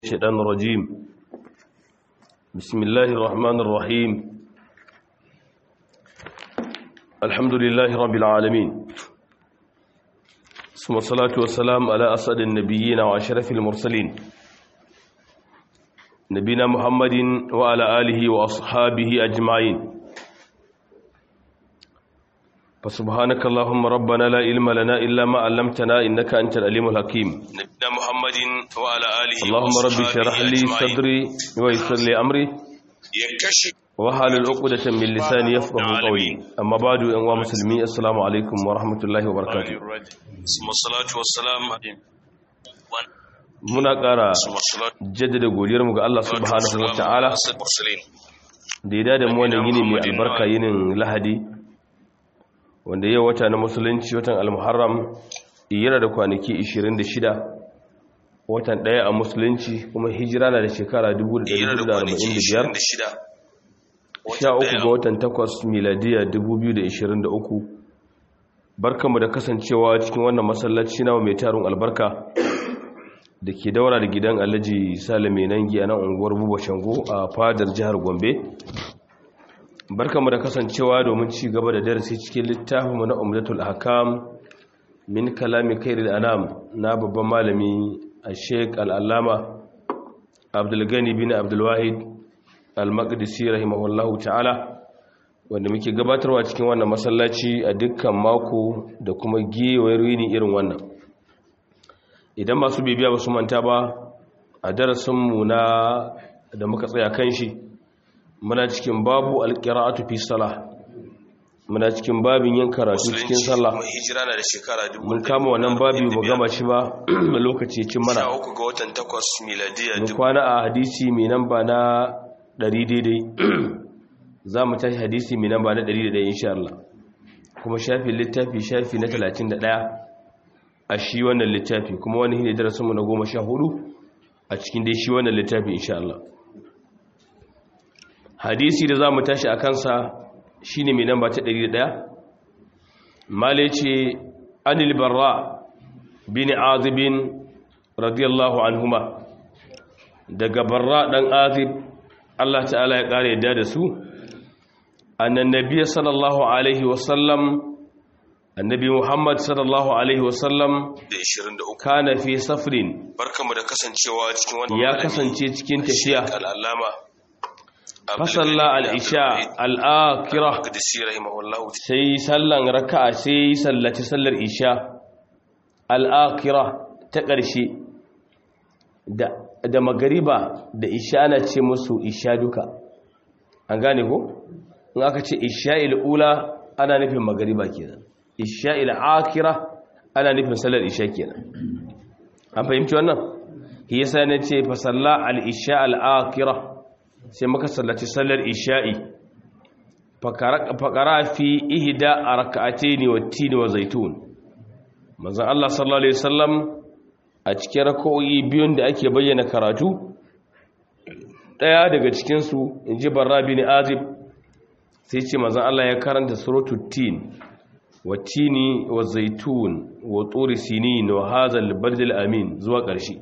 الشيطان الرجيم بسم الله الرحمن الرحيم الحمد لله رب العالمين ثم الصلاة والسلام على أسعد النبيين وأشرف المرسلين نبينا محمد وعلى آله وأصحابه أجمعين فسبحانك اللهم ربنا لا علم لنا إلا ما علمتنا إنك أنت العليم الحكيم نبينا محمد وعلى آله اللهم رب اشرح لي صدري ويسر لي أمري يكشف وحال عقدة من لساني يفقه قولي أما بعد أنواع مسلمين السلام عليكم ورحمة الله وبركاته ثم الصلاة والسلام muna ƙara ثم الصلاة jaddada godiyarmu ga Allah subhanahu wa ta'ala على المرسلين da ya dada mu wannan yini mai albarka yinin lahadi wanda yau wata na musulunci watan almuharram yana da kwanaki 26 watan ɗaya a musulunci kuma hijira na da shekara 1445 sha uku ga watan takwas miladiya 2023 barkanmu da kasancewa cikin wannan masallaci na mai tarin albarka da ke daura da gidan alhaji salame nangi a nan unguwar buba shango a fadar jihar gombe barkanmu da kasancewa domin ci gaba da darasi cikin littafinmu na umdatul hakam min kalami kairil anam na babban malami a sheik al'allama abdulgani bin abdulwahid al-maqdisi rahimahullahu ta'ala wanda muke gabatarwa cikin wannan masallaci a dukkan mako da kuma gewayar yini irin wannan idan masu bibiya ba su manta ba a darasinmu na da muka tsaya kan shi muna cikin babu alƙira'atu fi salah muna cikin babin yin karatu cikin sallah hijira na da shekara mun kama wannan babi ba gama shi ba lokaci cin mana sha uku ga watan takwas miladiya mun kwana a hadisi mai namba na 100 daidai za mu tashi hadisi mai namba na 101 insha Allah kuma shafi littafi shafi na 31 a shi wannan littafi kuma wani ne darasinmu na 14 a cikin dai shi wannan littafi insha Allah hadisi da za mu tashi a kansa shi ne mai namba ta 101 male ce anil barra bin azibin radiyallahu anhuma daga barra dan azib Allah ta'ala ya kare yadda da su annan nabiya sallallahu alaihi wasallam annabi muhammad sallallahu alaihi wasallam da 23 kana fi safrin barkamu da kasancewa cikin wannan ya malami, kasance cikin tafiya Sheikh al'allama fasalla al-isha al-akhirah Qadisi rahimahullahu sai sallan raka'a sai sallaci sallar isha al'akira ta ƙarshe da, da magariba da isha ana ce musu isha duka an gane ko? in aka ce isha il'ula ana nufin magariba kenan isha il'akira ana nufin sallar isha kenan an fahimci wannan? yasa na ce fasalla al'isha al'akira sai maka sallaci sallar isha'i fakara fi ihda a raka'ate ne wa tini wa zaitun manzan Allah sallallahu Alaihi wasallam a cikin raka'o'i biyun da ake bayyana karatu ɗaya daga cikinsu in ji barra bin azib sai ce manzan Allah ya karanta suratu tin wa tini wa zaitun wa tsori sinin wa hazal bardil amin zuwa ƙarshe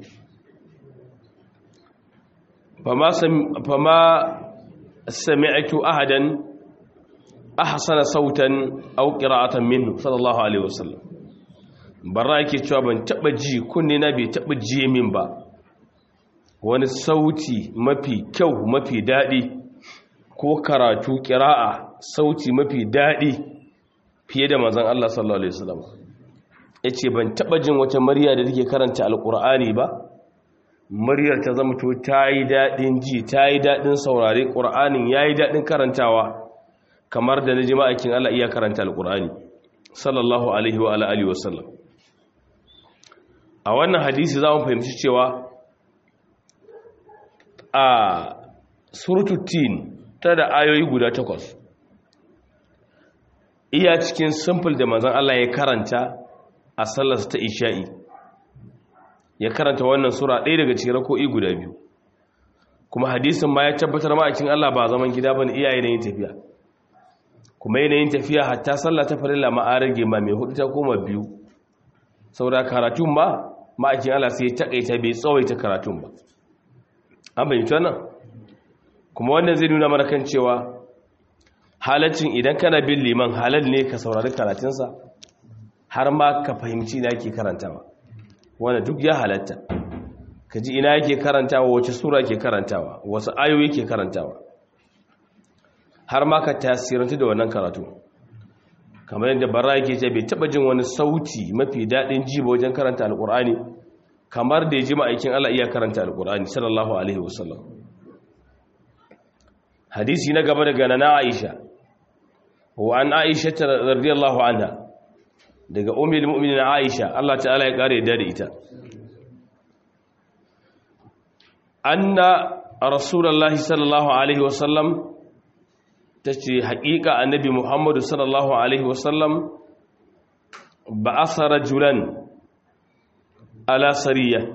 fama sami'atu ahadan ahsana sautan aw qira'atan minhu sallallahu alaihi wasallam barra yake cewa ban taba ji kunne na bai taba ji min ba wani sauti mafi kyau mafi dadi ko karatu qira'a sauti mafi dadi fiye da manzon Allah sallallahu alaihi wasallam yace ban taba jin wata murya da take karanta alqur'ani ba muryar ta zama to tayi dadin ji tayi dadin saurare qur'anin yayi dadin karantawa kamar da na ji ma'aikin Allah iya karanta alƙur'ani sallallahu alaihi wa alihi wasallam a wannan hadisi za mu fahimci cewa a surututin ta da ayoyi guda takwas iya cikin simple da manzan Allah ya karanta a sallarsa ta isha'i ya karanta wannan sura ɗaya daga cikin rako'i guda biyu kuma hadisin ma ya tabbatar ma'aikin Allah ba zaman gida ba ne iyaye na yin tafiya kuma yanayin tafiya hatta sallah ta farilla ma an rage ma mai hudu ta koma biyu saboda karatun ma ma'aikin Allah sai ya takaita bai tsawaita karatun ba an bayyanta wannan kuma wannan zai nuna mana kan cewa halaccin idan kana bin liman halal ne ka saurari karatunsa har ma ka fahimci ina yake karantawa wanda duk ya halatta ka ji ina yake karantawa wace sura ke karantawa wasu ayoyi ke karantawa har ma ka tasirantu da wannan karatu kamar yadda bara yake ce bai taba jin wani sauti mafi daɗin ji ba wajen karanta alƙur'ani kamar da ya ji ma'aikin Allah iya karanta alƙur'ani sallallahu alaihi wasallam hadisi na gaba daga nana Aisha wa an Aisha radiyallahu anha daga ummul mu'minin Aisha Allah ta'ala ya kare da ita anna rasulullahi sallallahu alaihi wasallam tace haƙiƙa annabi Muhammadu sallallahu alaihi wasallam ba'asa rajulan ala sariya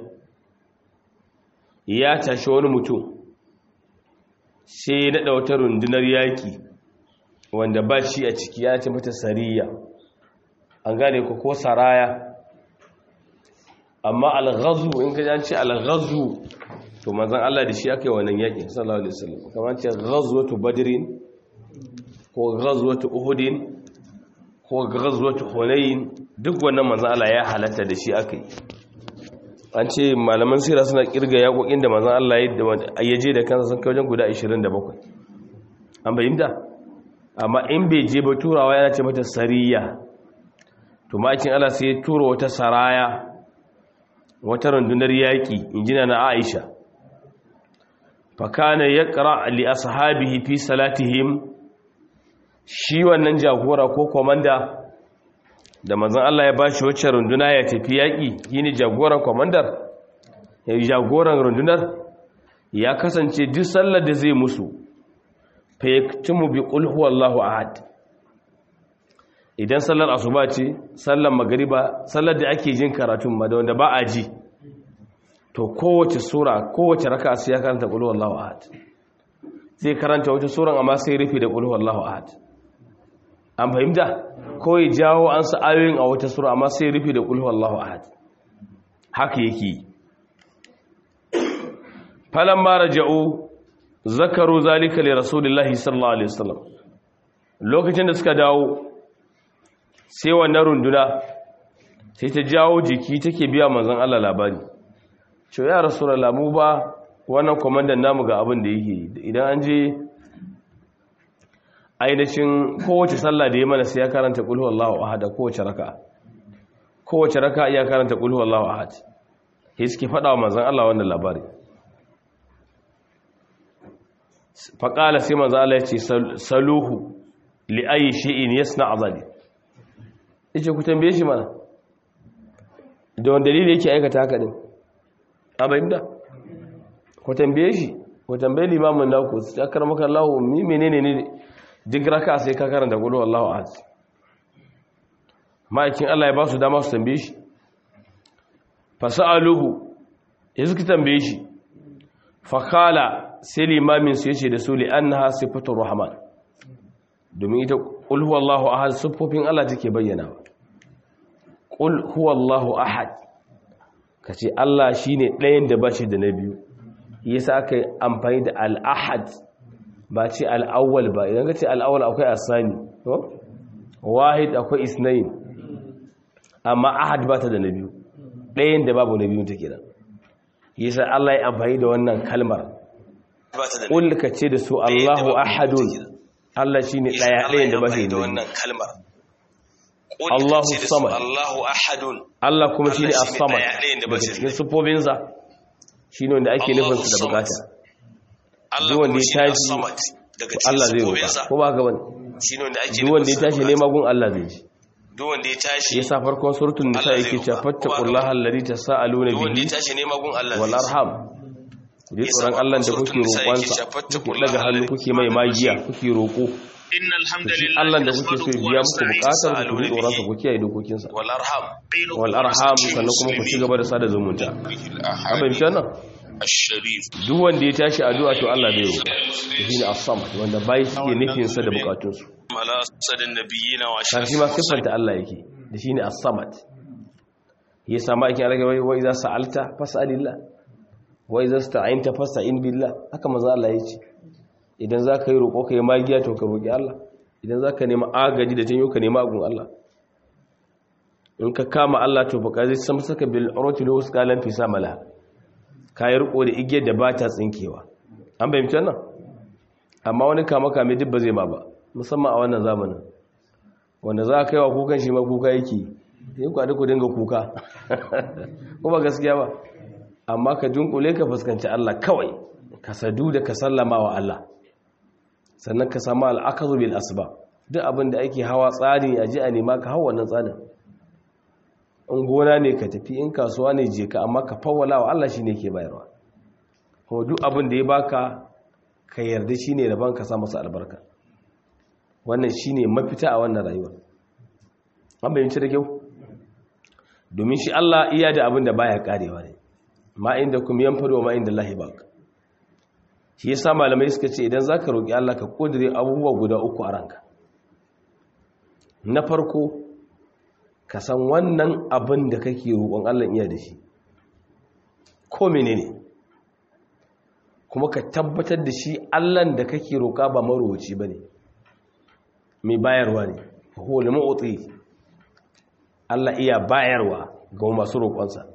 ya tashi wani mutum sai ya daɗa wata rundunar yaƙi wanda ba shi a ciki ya ce mata sariya an gane ku ko saraya amma alghazu in ka ce alghazu to manzan Allah da shi aka yi wannan yaƙin sallallahu alaihi wasallam kamar ce ghazwatu badrin ko ghazwatu uhudin ko ghazwatu hunain duk wannan manzan Allah ya halatta da shi aka yi an ce malaman sira suna kirga yaƙoƙin da manzan Allah ya je da kansa sun kai wajen guda 27 an bayyanta amma in bai je ba turawa yana ce mata sariya to makin Allah sai ya tura wata saraya wata rundunar yaƙi injina na Aisha fakana yaqra li ashabihi fi salatihim shi wannan jagora ko komanda da manzon Allah ya bashi wacce runduna ya tafi yaƙi shine jagoran komandar ya jagoran rundunar ya kasance duk sallar da zai musu fa yaktumu bi qul huwallahu ahad idan sallar asuba ce sallar magariba sallar da ake jin karatun ma da wanda ba a ji to kowace sura kowace raka sai ya karanta qul huwallahu ahad zai karanta wata suran amma sai rufe da qul huwallahu ahad an fahimta ko ya jawo an sa ayoyin a wata sura amma sai rufe da qul huwallahu ahad haka yake falamma raja'u zakaru zalika li rasulillahi sallallahu alaihi wasallam lokacin da suka dawo sai wannan runduna sai ta jawo jiki take biya manzon Allah labari ce ya rasulullah mu ba wannan komandan namu ga abin da yake idan an je ainihin kowace sallah da ya mana sai ya karanta qul huwallahu ahad kowace raka kowace raka ya karanta qul huwallahu ahad sai suke faɗa wa manzon Allah wannan labari faƙala sai manzo Allah ya ce saluhu li ayi shay'in yasna azali yace ku tambaye shi mana da wanda dalili yake aikata haka din abayinda ku tambaye shi ku tambaye limamin naku sai akramaka Allah mi menene ne duk raka sai ka karanta qul wallahu ahad ma'aikin Allah ya ba su dama su tambaye shi fasaluhu yanzu ki tambaye shi fakala sai limamin su yace da su li annaha sifatur rahman domin ita qul huwallahu ahad sifofin Allah take bayyana qul huwallahu ahad kace Allah shine ɗayan da bashi da na biyu yasa aka amfani da al-ahad ba ce al-awwal ba idan kace al-awwal akwai asani to wahid akwai isnain amma ahad ba ta da na biyu ɗayan da babu na biyu take da yasa Allah ya amfani da wannan kalmar ƙul ka ce da su Allahu ahadun Allah shi ne ɗaya ɗayan da bashi da wannan kalmar Allahu samad Allahu ahadun Allah kuma shi ne as-samad daga cikin sufofinsa shi ne wanda ake nufin su da bukata duk wanda ya tashi Allah zai roƙa ko ba ga wani duk wanda ya tashi nema gun Allah zai ji duk wanda ya tashi yasa farkon suratul nisa yake cewa fattaqullaha alladhi tasaaluna duk wanda ya bihi tashi nema gun Allah wal zai ji. arham ku ji tsoron Allah da kuke roƙonsa kuke daga hannu kuke mai magiya kuke roƙo إن الحمد shi لله Allah da kuke so ya biya muku ونستعين bukatar ku ji tsoronsa ku kiyaye dokokinsa wal arham wal arham sannan kuma ku ci gaba da sada zumunta abin shi nan الشريف duk wanda ya tashi addu'a to Allah zai roƙa shi ne as-samad wanda bai suke nufin sa da bukatunsu ala sadin nabiyina wa kan shi ma siffanta Allah yake da shi ne as-samad ya sama aikin rage wai wai za sa'alta fas'alillah wai zasta'inta fasta'in billah haka manzo Allah ya ce idan zaka yi roƙo kai magiya to ka roƙi Allah idan zaka nemi agaji da tanyo ka nemi agun Allah in ka kama Allah to baka zai san saka bil urati lahu qalan fi samala kai riko da igiyar da ba ta tsinkewa an bayyana wannan amma wani kama kame duk ba zai ma ba musamman a wannan zamanin wanda za ka yi wa kukan shi ma kuka yake yi kwadi ku dinga kuka ko ba gaskiya ba amma ka dunkule ka fuskanci Allah kawai ka sadu da ka sallama wa Allah sannan ka samu al'akazu bil asba duk abin da ake hawa tsari a ji a nema ka hawa wannan tsarin in gona ne ka tafi in kasuwa ne je ka amma ka fawwala wa Allah shine ke bayarwa ko duk abin da ya baka ka yarda shine rabon ka sa masa albarka wannan shine mafita a wannan rayuwa an bayyance da kyau domin shi Allah iya da abin da baya karewa ne ma inda kum yanfado ma inda Allah bak shi yasa malamai suka ce idan zaka roki Allah ka kodire abubuwa guda uku a ranka na farko ka san wannan abin da kake roƙon Allah iya da shi ko menene kuma ka tabbatar da shi Allah da kake roƙa ba marowaci bane mai bayarwa ne huwa al-mu'ti Allah iya bayarwa ga masu roƙonsa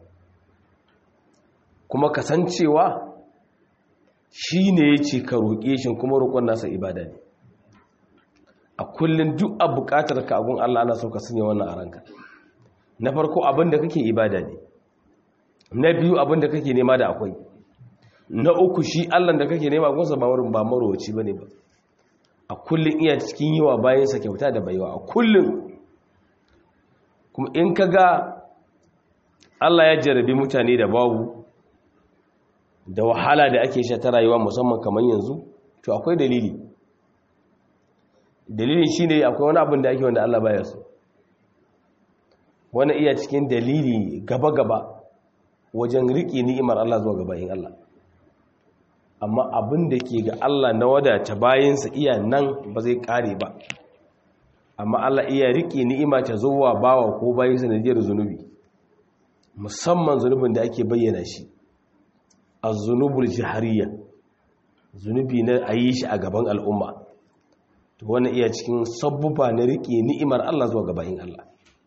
kuma kasancewa shi ne ya ce ka roƙe shi kuma roƙon nasa ibada ne a kullum duk a buƙatar ka abun Allah ana so ka sanya wannan a ranka na farko abin da kake ibada ne na biyu abin da kake nema da akwai na uku shi Allah da kake nema gunsa ba wurin ba marowaci bane ba a kullum iya cikin yiwa bayansa kyauta da baiwa a kullum kuma in ka ga Allah ya jarabi mutane da babu da wahala da ake sha ta rayuwa musamman kamar yanzu to akwai dalili dalilin shi ne akwai wani abin da ake wanda Allah baya so wani iya cikin dalili gaba-gaba wajen riƙe ni'imar Allah zuwa gabayin Allah amma abin da ke ga Allah na wadata bayansa iya nan ba zai ƙare ba amma Allah iya riƙe ni'ima ta zuwa bawa ko bayan sanadiyar zunubi musamman zunubin da ake bayyana shi a zunubul jihariya zunubi na a yi shi a gaban al'umma to wani iya cikin sabbuba na riƙe ni'imar Allah zuwa gabayin Allah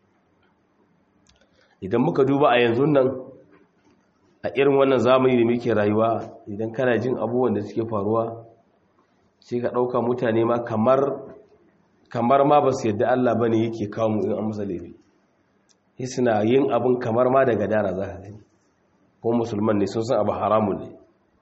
idan muka duba a yanzu nan a irin wannan zamani da muke rayuwa idan kana jin abubuwan da suke faruwa sai ka ɗauka mutane ma kamar kamar ma ba su yadda Allah ba ne yake kawo mu in an masa laifi sai suna yin abin kamar ma daga dara za ka gani ko musulman ne sun san abu haramun ne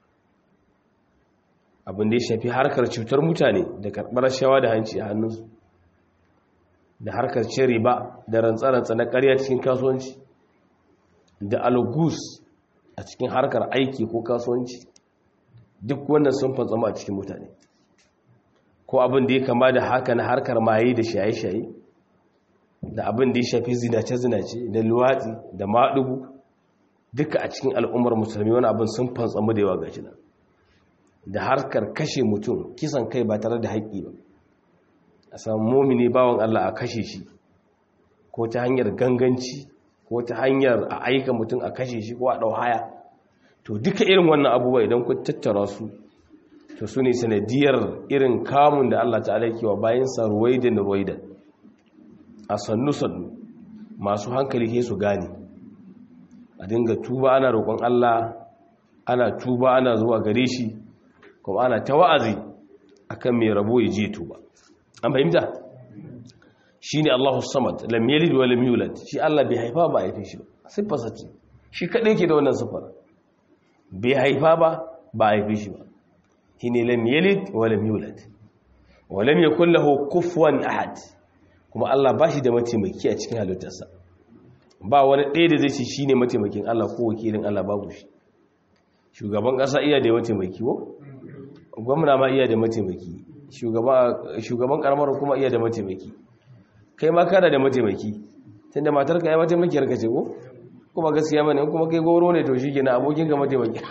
abin da ya shafi harkar cutar mutane da karɓar shawa da hanci a hannunsu da harkar cin riba da rantsa-rantsa na ƙarya cikin kasuwanci da algus a cikin harkar aiki ko kasuwanci duk wannan sun fantsama a cikin mutane ko abin da ya kama da haka na harkar maye da shaye-shaye da abin da ya shafi zinace-zinace da luwatsi da maɗugu duka a cikin al'ummar musulmi wani abin sun fantsamu da yawa ga shi da harkar kashe mutum kisan kai ba tare da haƙƙi ba a samu momini bawan Allah a kashe shi ko ta hanyar ganganci ko ta hanyar a aika mutum a kashe shi ko a ɗau haya to duka irin wannan abubuwa idan ku tattara su to su ne sanadiyar irin kamun da Allah ta alaikewa bayansa ruwaidan ruwaidan a sannu-sannu masu hankali ke su gane a dinga tuba ana roƙon Allah ana tuba ana zuwa gare shi kuma ana ta wa'azi akan mai rabo ya je tuba an fahimta shi ne Allahu samad lam yalid wa lam yulad shi Allah bai haifa ba haife shi ba siffarsa ce shi kadai ke da wannan siffar bai haifa ba ba haife shi ba shi ne lam yalid wa lam yulad wa lam yakul lahu kufuwan ahad kuma Allah ba shi da mataimaki a cikin halittarsa ba wani ɗaya da zai ce shi ne mataimakin Allah ko wakilin Allah babu shi shugaban ƙasa iya da mataimaki ko gwamna ma iya da mataimaki shugaban karamar kuma iya da mataimaki kai ma kana da mataimaki tun da matarka ya mataimakiyar ka ce ko kuma gaskiya bane kuma kai goro ne to shi ke na abokin ka mataimaki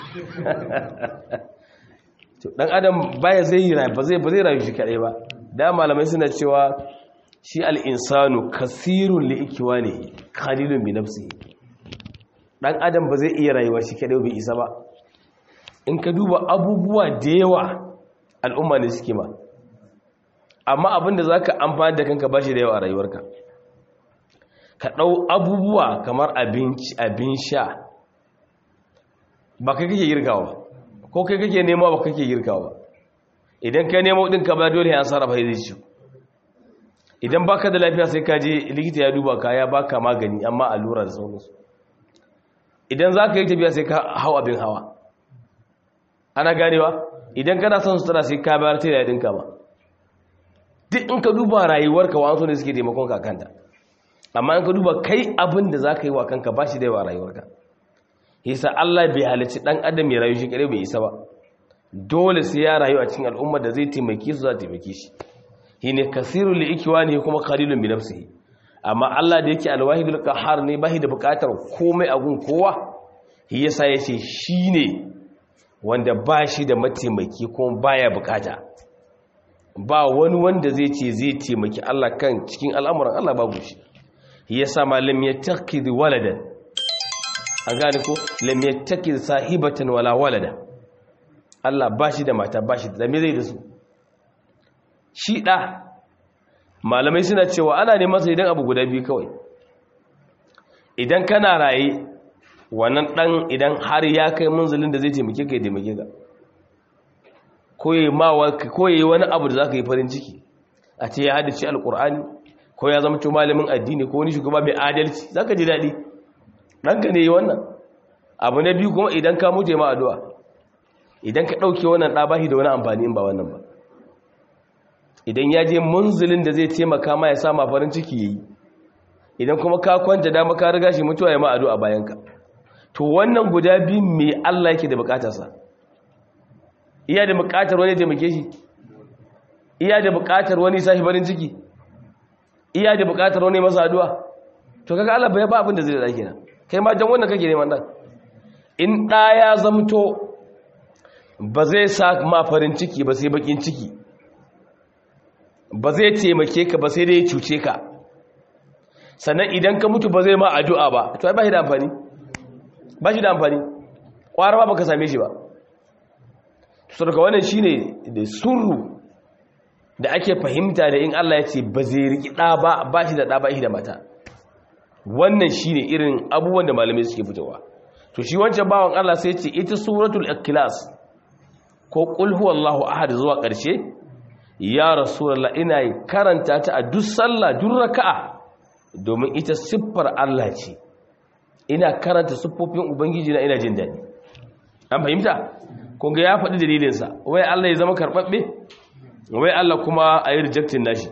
to dan adam baya zai yi ba zai ba zai rayu shi kadai ba da malamai suna cewa shi al-insanu kasirun li ikwani qalilun bi nafsihi dan adam ba zai iya rayuwa shi kadai bai isa ba in ka duba abubuwa da yawa al'umma ne suke ma amma abinda za ka amfani da kanka ba shi da yawa a rayuwarka ka ɗau abubuwa kamar abinci abin sha ba kai kake girkawa ko kai kake nema ba kake girkawa idan ka nemo ɗin ka ba dole an sarrafa zai ci idan baka da lafiya sai ka je likita ya duba ka ya baka magani amma allura da sauransu idan za ka yi tafiya sai ka hau abin hawa ana ganewa idan kana son sutura sai ka bayar ta yadin ka ba duk in ka duba rayuwarka wa ne suke taimakon ka kanta amma in ka duba kai abin da za ka yi wa kanka ba shi da yawa rayuwarka yasa Allah bai halicci dan adam ya rayu shi kare bai isa ba dole sai ya rayu a cikin al'ummar da zai taimake su za ta taimake shi shine kasirul li ikwani kuma qalilun bi nafsihi amma Allah da yake alwahidul qahhar ne bai da bukatar komai a gun kowa shi yasa yace shine wanda ba shi da mataimaki kuma baya bukata ba wani wanda zai ce zai taimaki Allah kan cikin al'amuran Allah babu shi yasa malam ya takid waladan an gane ko lam yattakid sahibatan wala walada Allah ba shi da mata ba shi da me zai da su shi ɗa malamai suna cewa ana neman sa idan abu guda biyu kawai idan kana raye wannan ɗan idan har ya kai munzulin da zai taimake ka ya taimake ka ko yi wani abu da za ka yi farin ciki a ce ya hadace alƙur'ani ko ya zama to malamin addini ko wani shugaba mai adalci za ka ji daɗi ɗanka ne yi wannan abu na biyu kuma idan ka mutu ma addu'a idan ka ɗauke wannan ɗa bashi da wani amfani in ba wannan ba idan ya je munzulin da zai taimaka ma ya sama farin ciki yayi idan kuma ka kwanta dama ka riga shi mutuwa ya ma addu'a bayanka to wannan guda biyu me Allah yake da bukatarsa iya da bukatar wani taimake shi iya da bukatar wani sashi farin ciki iya da bukatar wani masa addu'a to kaga Allah bai ba abin da zai da kenan kai ma jan wannan kake neman dan in da ya zamto ba zai sa ma farin ciki ba sai bakin ciki ba zai taimake ka ba sai dai ya cuce ka sannan idan ka mutu ba zai ma addu'a ba to ai ba shi da amfani ba shi da amfani ƙwara ba baka same shi ba so daga wannan shine da surru da ake fahimta da in Allah ya ce ba zai riki ɗa ba ba shi da ɗa ba shi da mata wannan shine irin abubuwan da malamai suke fitowa to shi wancan bawan Allah sai ce ita suratul ikhlas ko qul huwallahu ahad zuwa ƙarshe ya rasulullah ina karanta ta a duk sallah duk raka'a domin ita siffar Allah ce ina karanta siffofin ubangiji na ina jin daɗi an fahimta kunga ya faɗi dalilinsa wai Allah ya zama karɓaɓɓe wai Allah kuma a yi rejectin nashi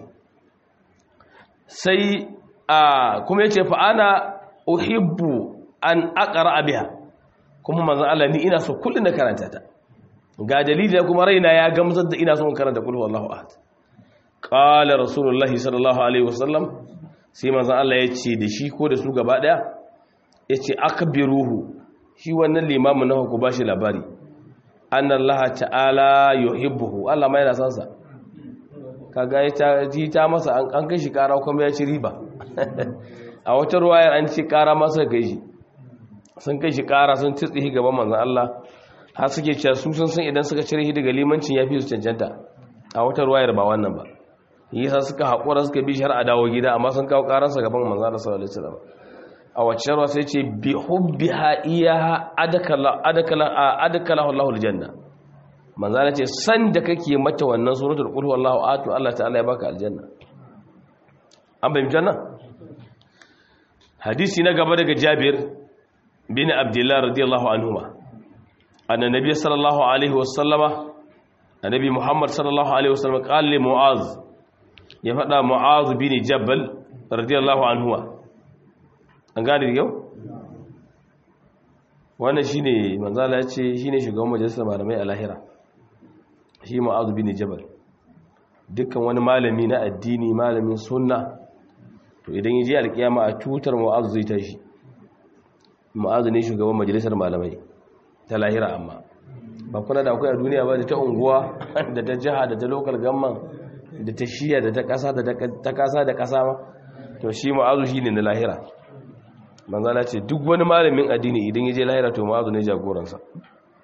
sai a kuma ya ce fa'ana uhibbu an aƙara abiya kuma manzan Allah ni ina so kullum na karanta ta ga dalilin kuma raina ya gamsar da ina son karanta kulhu Allahu ahad qala rasulullahi sallallahu alaihi wasallam sai manzan Allah ya ce da shi ko da su gaba daya ya ce akbiruhu shi wannan limamin na ku bashi labari anna Allah ta'ala yuhibbuhu Allah mai yana san sa kaga ya ji ta masa an kai shi kara kuma ya ci riba a wata ruwayar an ci kara masa kai shi sun kai shi kara sun tsitsihi gaban manzan Allah har suke cewa su sun san idan suka cire shi daga limancin ya fi su cancanta a wata ruwayar ba wannan ba yasa suka haƙura suka bi shi har a dawo gida amma sun kawo ƙaransa gaban manzan Allah sallallahu alaihi wasallam a wacce ruwa sai ce bi hubbiha iyaha adakala adakala adakala Allahu aljanna manzan Allah ce san da kake mata wannan suratul qul huwallahu ahad Allah ta'ala ya baka aljanna an bayyana janna hadisi na gaba daga Jabir bin Abdullah radiyallahu anhuma anna nabiy sallallahu alaihi wasallama annabi Muhammad sallallahu alaihi wasallam qala li Mu'az ya faɗa Mu'az bin Jabal radiyallahu anhuwa an gane da yau wannan shine manzala ya ce shine shugaban majalisar malamai a lahira shi Mu'az bin Jabal dukkan wani malami na addini malamin sunna to idan yaje alkiyama a tutar Mu'az zai tashi Mu'az ne shugaban majalisar malamai ta lahira amma ba kuna da akwai a duniya ba da ta unguwa da ta jiha da ta local government da ta shiya da ta kasa da ta kasa da kasa ma to shi ma'azu shi ne na lahira manzala ce duk wani malamin addini idan ya je lahira to ma'azu ne jagoransa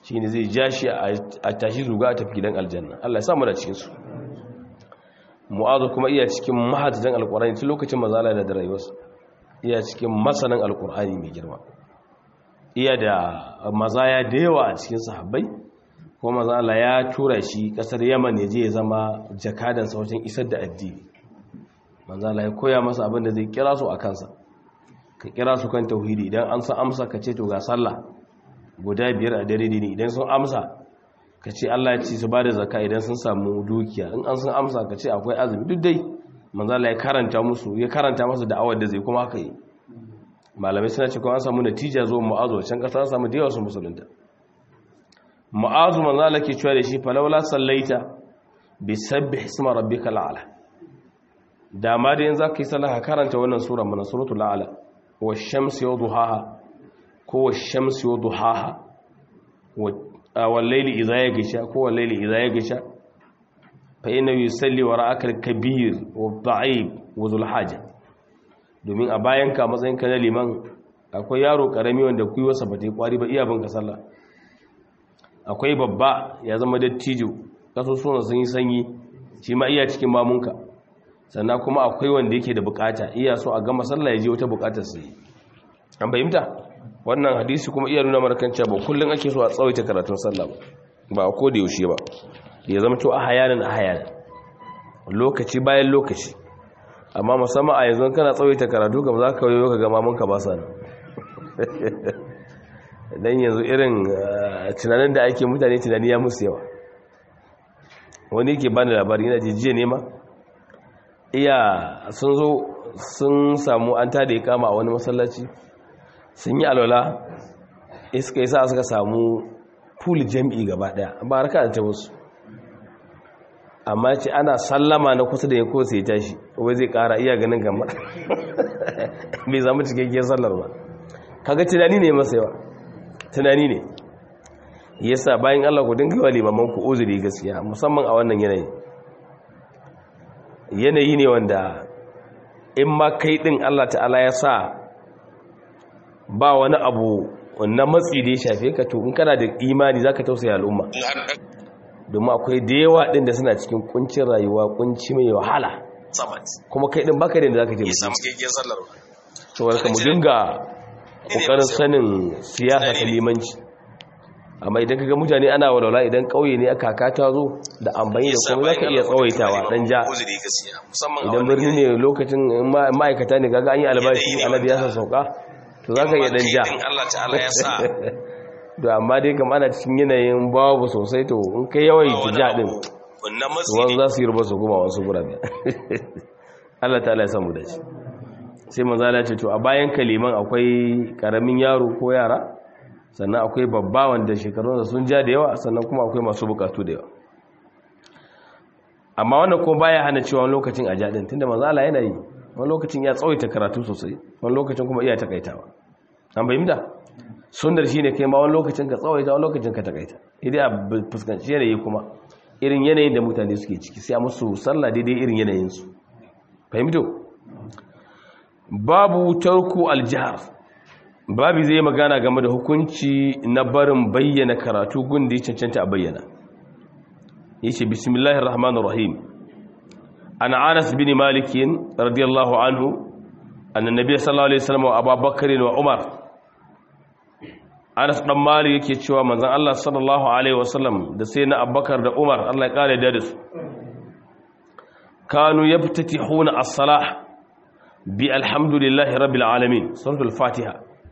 shine zai ja shi a tashi zuga a tafi gidan aljanna Allah ya sa mu da cikin su mu'azu kuma iya cikin mahadjan alqur'ani tun lokacin mazala da rayuwarsa iya cikin masanan alqur'ani mai girma iya da mazaya da yawa a cikin sahabbai ko mazala ya tura shi kasar yaman ya je ya zama jakadansa wajen isar da addini manzala ya koya masa abin da zai kira su a kansa ka kira su kan tauhidi idan an san amsa ka ce to ga sallah guda biyar a dare ne idan sun amsa ka ce Allah ya ce su ba da zaka idan sun samu dukiya in an sun amsa ka ce akwai azumi duk dai manzala ya karanta musu ya karanta masa da'awar da zai kuma haka yi malamai suna ce kuma an samu natija zuwa mu'azu can kasa an samu da yawa su musulunta mu'azu manzala ke cewa da shi falawla sallaita bi sabbi isma rabbika al'ala da ma da yanzu ka yi sallah ka karanta wannan sura mana suratul a'la wa shamsi wa duhaha ko wa shamsi wa duhaha wa layli idha yaghsha ko wa layli idha yaghsha fa inna yusalli wa ra'aka al-kabir wa da'ib wa zul haja domin a bayan ka matsayin ka na liman akwai yaro karami wanda kuiwarsa ba ta yi kwari ba iya bin ka sallah akwai babba ya zama dattijo kasusuwan sun yi sanyi shi ma iya cikin mamunka sannan kuma akwai wanda yake da bukata iya so a gama sallah ya je wata bukatar sai an fahimta wannan hadisi kuma iya nuna markanci ba kullun ake so a tsawaita karatun sallah ba a koda yaushe ba ya zama to a hayanan a hayanan lokaci bayan lokaci amma musamman a yanzu kana tsawaita karatu kam za ka yi ka gama munka ba sa nan dan yanzu irin tunanin da ake mutane tunani ya musu yawa wani ke bani labari yana jijiya ne ma iya sun zo sun samu an tada ya kama a wani masallaci sun yi alwala iska yi sa suka samu pool jam'i gaba daya ba harka da ta wasu amma ce ana sallama na kusa da ya ko sai tashi wai zai kara iya ganin gama bai zama cikakkiyar sallar ba kaga tunani ne masa yawa tunani ne yasa bayan Allah ku dinga wa limaman ku uzuri gaskiya musamman a wannan yanayi yanayi ne wanda in ma kai din Allah ta'ala ya sa ba wani abu na matsi da ya shafe ka to in kana da imani zaka tausaya al'umma domin akwai da yawa din da suna cikin kuncin rayuwa kunci mai wahala kuma kai din baka da zaka je saboda ka mu dinga kokarin sanin siyasa ta limanci amma idan kaga mutane ana walwala idan kauye ne aka kata zo da amfani da kuma zaka iya tsawaitawa dan ja idan birni ne lokacin ma'aikata ne kaga an yi albashi alabi ya sauka to zaka iya dan ja to amma dai kam ana cikin yanayin babu sosai to in kai yawai ki ja din wani za su yi rubar su kuma wasu gurabe Allah ta'ala ya samu da shi sai manzala ce to a bayan kaliman akwai karamin yaro ko yara sannan akwai babba wanda shekarunsa sun ja da yawa sannan kuma akwai masu bukatu da yawa amma wannan ko baya hana cewa wani lokacin a jaɗin tunda manzala yana yi wani lokacin ya tsawaita karatu sosai wani lokacin kuma iya takaitawa an fahimta sunnar shine kai ma wani lokacin ka tsawaita wani lokacin ka takaita idan a fuskanci yanayi kuma irin yanayin da mutane suke ciki sai a musu sallah daidai irin yanayinsu fahimto babu tarku aljihar babu zai magana game da hukunci na barin bayyana karatu gundi cancanta a bayyana yace bismillahir rahmanir rahim an anas bin malik radiyallahu anhu anna nabiy sallallahu alaihi wasallam wa abubakar wa umar anas dan malik yake cewa manzon Allah sallallahu alaihi wasallam da sai na abubakar da umar Allah ya kare da su kanu yaftatihuna as-salah bi alhamdulillahi rabbil alamin suratul fatiha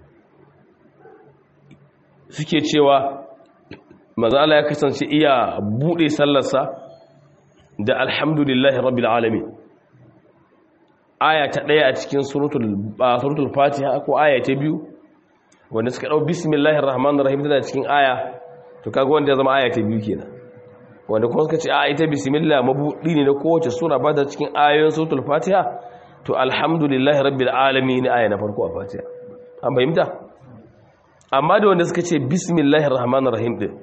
suke cewa maza Allah ya kasance iya bude sallarsa da alhamdulillahi rabbil alamin aya ta daya a cikin suratul suratul fatiha ko aya ta biyu wanda suka dau bismillahir rahmanir rahim tana cikin aya to kaga wanda ya zama aya ta biyu kenan wanda kuma suka ce a ita bismillah mabudi ne na kowace sura ba da cikin ayoyin suratul fatiha to alhamdulillahi rabbil alamin aya na farko a fatiha an fahimta amma da wanda suka ce bismillahir rahmanir rahim din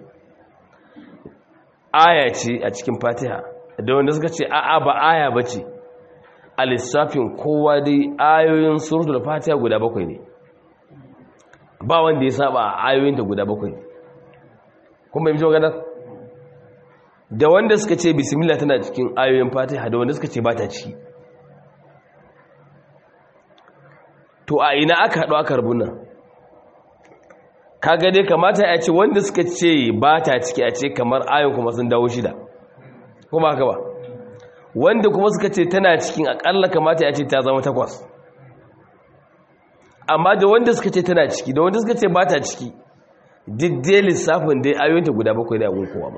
aya ce a cikin fatiha da wanda suka ce a'a ba aya bace a lissafin kowa dai ayoyin suratul fatiha guda bakwai ne ba wanda ya saba ayoyin ta guda bakwai kun bai maganar da wanda suka ce bismillah tana cikin ayoyin fatiha da wanda suka ce ba ta ciki to a ina aka haɗu aka rubu nan kaga dai kamata ya ce wanda suka ce ba ta ciki a ce kamar ayon kuma sun dawo shida kuma haka ba wanda kuma suka ce tana cikin akalla kamata ya ce ta zama takwas amma da wanda suka ce tana ciki da wanda suka ce ba ta ciki diddai lissafin dai ayoyinta guda bakwai da yagun kowa ba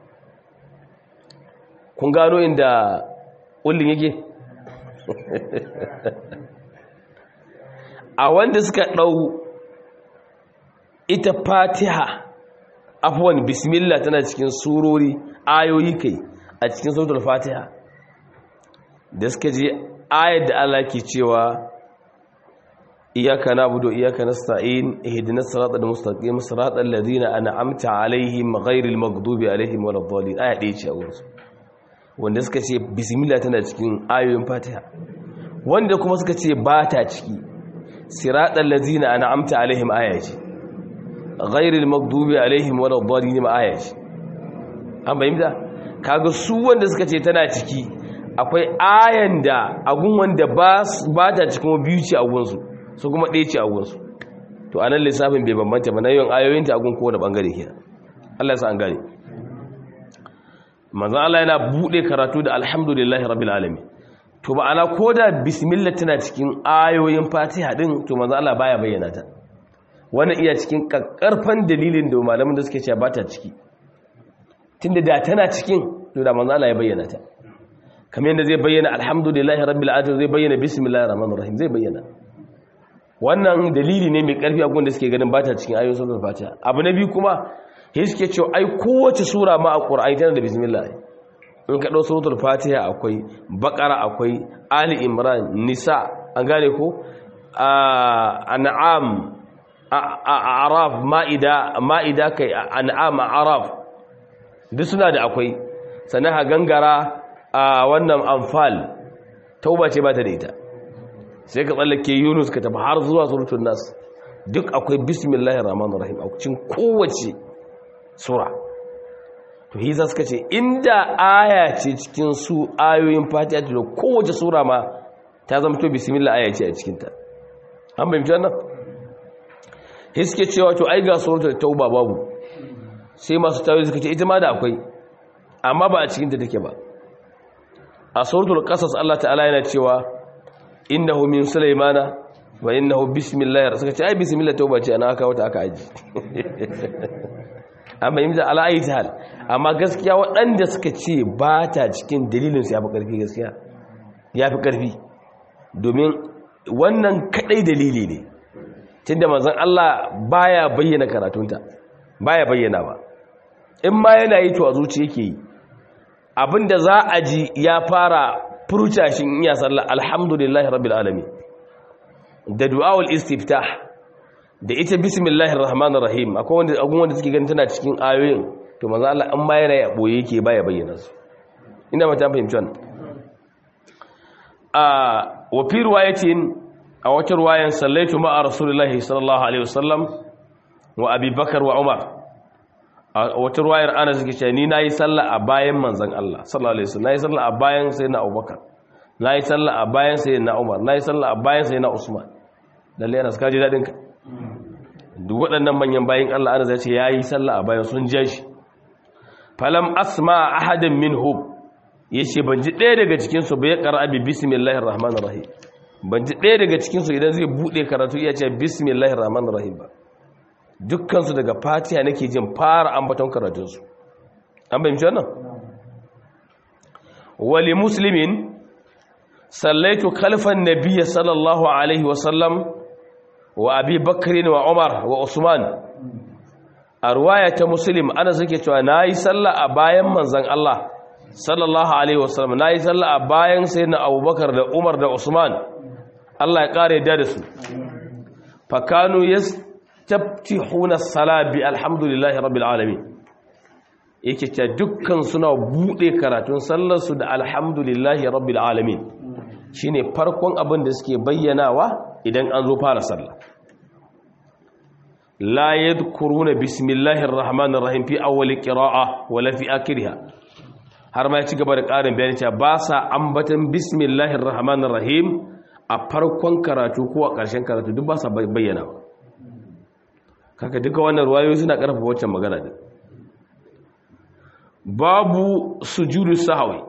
kun gano inda ƙullin yake a wanda suka ɗau ita fatiha afuwan bismillah tana cikin surori ayoyi kai a cikin sautul fatiha da suka je ayar da Allah ke cewa iyaka na'budu iyaka nasta'in ihdinas siratal mustaqim siratal ladzina an'amta alaihim ghairil maghdubi alaihim waladdallin aya ɗaya ce a wurin wanda suka ce bismillah tana cikin ayoyin fatiha wanda kuma suka ce ba ta ciki siratal ladzina an'amta alaihim aya ce ghairil maghdubi alaihim waladdallin aya ce an bayyana kaga su wanda suka ce tana ciki akwai ayan da agun wanda ba ta cikin biyu ce agunsu su kuma ɗaya ce agunsu to anan lissafin bai bambanta ba na yawan ayoyinta agun kowane ɓangare ke Allah ya sa an gane manzan Allah yana buɗe karatu da alhamdulillahi rabbil alamin to ba ana ko da bismillah tana cikin ayoyin fatiha din to manzan Allah baya bayyana ta wannan iya cikin kakkarfan dalilin da malamin da suke cewa ba ta ciki tunda da tana cikin to da manzan Allah ya bayyana ta kamar yadda zai bayyana alhamdulillahi rabbil alamin zai bayyana bismillahir rahmanir rahim zai bayyana wannan dalili ne mai karfi a gunda suke ganin bata cikin ayoyin suratul fatiha abu na biyu kuma sai suke cewa ai kowace sura ma a qur'ani tana da bismillah in ka dau suratul fatiha akwai baqara akwai ali imran nisa an gane ko an'am a'raf ma'ida ma'ida kai an'am a'raf duk suna da akwai sannan ha gangara a wannan amfal tauba ce ba ta da ita sai ka tsallake yunus ka tafi har zuwa surutun nas duk akwai bismillahir rahmanir rahim a cikin kowace sura to hiza suka ce inda aya ce cikin su ayoyin fatiha da kowace sura ma ta zama to bismillah aya ce a cikin ta an bayyana wannan hiske cewa to ai ga suratul tauba babu sai masu tawaye suka ce ita ma da akwai amma ba a cikin ta take ba a suratul qasas Allah ta'ala yana cewa innahu min sulaymana wa innahu bismillahir suka ce ai bismillah tauba ce ana aka wata aka aji amma yin da ala'ayi ta hal amma gaskiya waɗanda suka ce ba ta cikin dalilin su ya fi ƙarfi gaskiya ya fi ƙarfi domin wannan kaɗai dalili ne tun da mazan Allah baya bayyana karatunta baya bayyana ba in ma yana yi to a zuci yake yi abinda za a ji ya fara furta shi iya sallah alhamdulillahi rabbil alamin da du'awul istiftah da ita bismillahir rahmanir rahim akwai wanda agun wanda suke ganin tana cikin ayoyin to manzo Allah an bayar ya boye yake baya bayyana su ina mata fahimci wannan a wa fi riwayatin a wata riwayan sallaitu ma'a rasulullahi sallallahu alaihi wasallam wa abi bakar wa umar a wata riwayar ana suke cewa ni nayi sallah a bayan manzon Allah sallallahu alaihi wasallam nayi sallah a bayan sayyidina abubakar nayi sallah a bayan sayyidina umar nayi sallah a bayan sayyidina usman lalle yana suka ji dadin ka duk waɗannan manyan bayan Allah ana zai ce ya yi sallah a bayan sun ja shi falam asma ahadin minhum ya ce ban ji ɗaya daga cikinsu bai ƙara abi bismillahir rahmanir rahim ban ji ɗaya daga cikinsu idan zai buɗe karatu iya ce bismillahir rahmanir rahim ba dukkansu daga fatiha nake jin fara ambaton karatunsu an bayyance wannan wali muslimin sallaitu khalfan nabiyyi sallallahu alaihi wasallam wa abi bakrin wa umar wa usman a ruwaya ta muslim ana suke cewa na yi sallah a bayan manzan Allah sallallahu alaihi wasallam na yi sallah a bayan sai na abubakar da umar da usman Allah ya kare da su fakanu ya taftihuna salabi alhamdulillahi rabbil alamin yake ce dukkan suna bude karatun sallarsu da alhamdulillahi rabbil alamin shine farkon abin da suke bayyanawa idan an zo fara sallah la yadhkuruna bismillahir rahmanir rahim fi awwal qira'a wala fi akhiriha har ma ya ci gaba da ƙarin bayani cewa ba sa ambatan bismillahir rahmanir rahim a farkon karatu ko a ƙarshen karatu duk ba sa bayyana kaka duka wannan ruwayoyi suna ƙarfafa waccan magana din babu sujudu sahwi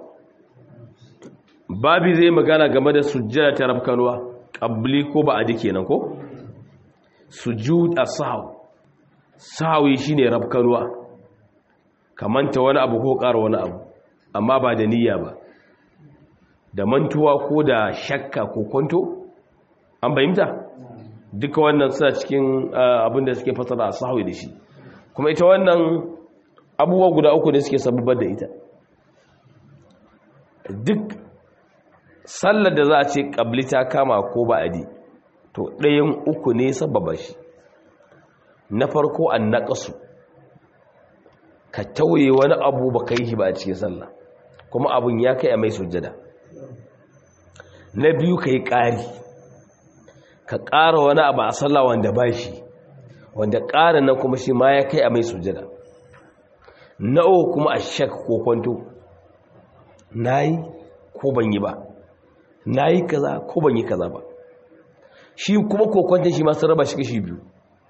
babi zai magana game da sujjada ta rafkanuwa qabli ko ba adi kenan ko sujud as-sahw sahwi shine rafkanuwa kamanta wani abu ko ƙara wani abu amma ba da niyya ba da mantuwa ko da shakka ko kwanto an bayyanta duka wannan suna cikin abin da suke fasara a sahwi da shi kuma ita wannan abubuwa guda uku ne suke sababar da ita duk sallar da za a ce ƙabli ta kama ko ba'adi to ɗayan uku ne sababa shi na farko an naƙasu ka tauye wani abu ba ka yi shi ba a cikin sallah kuma abun ya kai a mai sujjada na biyu ka yi ƙari ka ƙara wani abu a sallah wanda ba shi wanda ƙara na kuma shi ma ya kai a mai sujjada na uku kuma a shak ko kwanto na yi ko ban yi ba na yi kaza ko ban yi kaza ba shi kuma kokwanton shi masu raba shi kashi biyu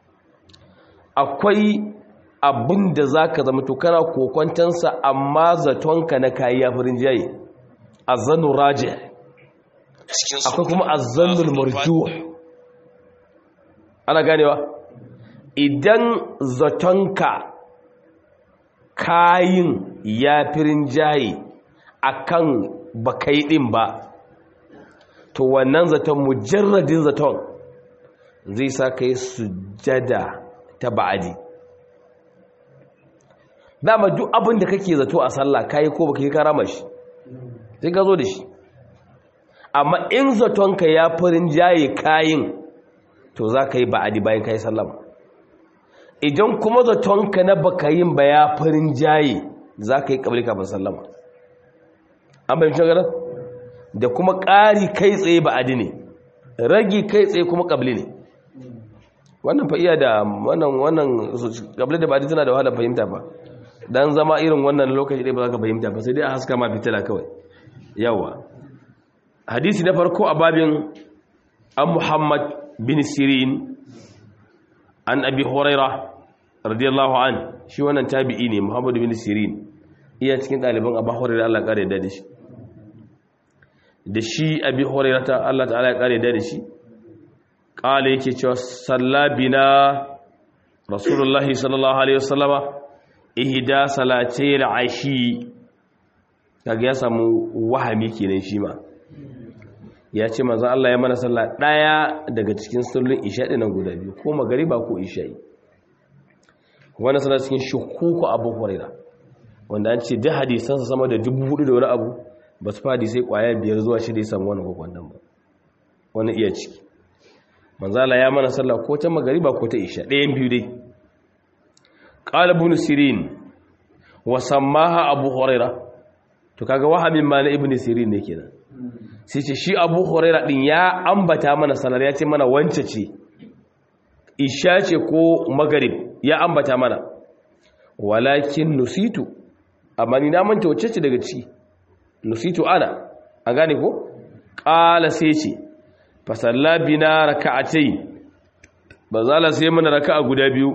akwai abin da za ka zama tukana kokwantonsa amma zatonka na kayi ya farin jaye a zannu raje akwai kuma a zannun marju ana ganewa idan zatonka kayin ya firin jaye akan bakai din ba to wannan zaton mujarradin zaton zai sa ka yi sujada ta ba'adi dama duk abin da kake zato a sallah kayi ko baka yi karama shi sai ka zo da shi amma in zatonka ya farin jaye kayin to za ka yi ba'adi bayan ka yi sallama idan kuma zatonka na baka yin ba ya farin jaye za ka yi kabli kafin sallama an bayan shagarar da kuma ƙari kai tsaye ba'adi ne ragi kai tsaye kuma ƙabli ne wannan fa iya da wannan wannan ƙabli da ba'adi tana da wahala fahimta ba dan zama irin wannan lokaci ɗaya ba za ka fahimta ba sai dai a haska ma fitila kawai yawa hadisi na farko a babin an muhammad bin sirin an abi huraira radiyallahu an shi wannan tabi'i ne muhammad bin sirin iya cikin ɗaliban abu huraira Allah ƙara da shi da shi abi hurairata Allah ta'ala ya kare da shi kala yake cewa sallabina rasulullahi sallallahu alaihi wasallama ihda salatayil ashi kaga ya samu wahami kenan shi ma ya ce manzo Allah ya mana sallah daya daga cikin sallolin isha dinan guda biyu ko magariba ko isha'i wannan sallah cikin shukuku abu huraira wanda an ce da hadisansa sama da dubu hudu da wani abu ba su fadi sai kwaya biyar zuwa shida ya samu wani kwakwandan ba wani iya ciki manzala ya mana sallah ko ta magariba ko ta isha ɗayan biyu dai ƙalibun sirin wa sammaha abu huraira to kaga wahamin ma na ibn sirin ne kenan sai ce shi abu huraira din ya ambata mana salar ya ce mana wance ce isha ce ko magarib ya ambata mana walakin nusitu amma ni na manta wacce ce daga ciki nusitu ana an gane ko ƙala sai ce fasalla bina raka'atai ba za la sai mana raka'a guda biyu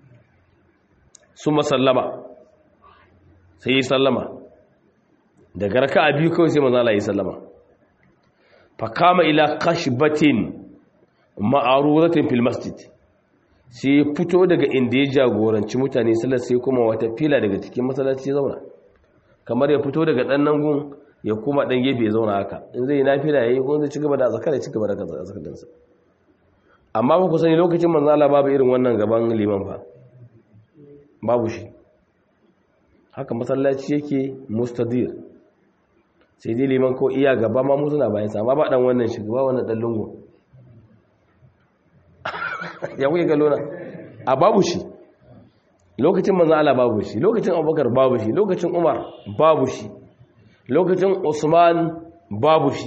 sun masallama sai yi sallama daga raka'a biyu kawai sai mazala yi sallama fa kama ila kashbatin ma'aruratin fil masjid sai fito daga inda ya jagoranci mutane sallar sai kuma wata fila daga cikin masallaci ya zauna kamar ya fito daga ɗan nan gun ya kuma ɗan gefe ya zauna haka in zai yi nafila ya yi ko zai ci gaba da zakar ya ci gaba da zakarinsa amma ba ku sani lokacin manzala babu irin wannan gaban liman fa babu shi haka masallaci yake mustadir sai dai liman ko iya gaba ma mutu na bayan sama ba dan wannan shugaba wannan dan lungu ya kuke kallo na a babu shi lokacin manzan Allah babu shi lokacin abubakar babu shi lokacin umar babu shi lokacin usman babu shi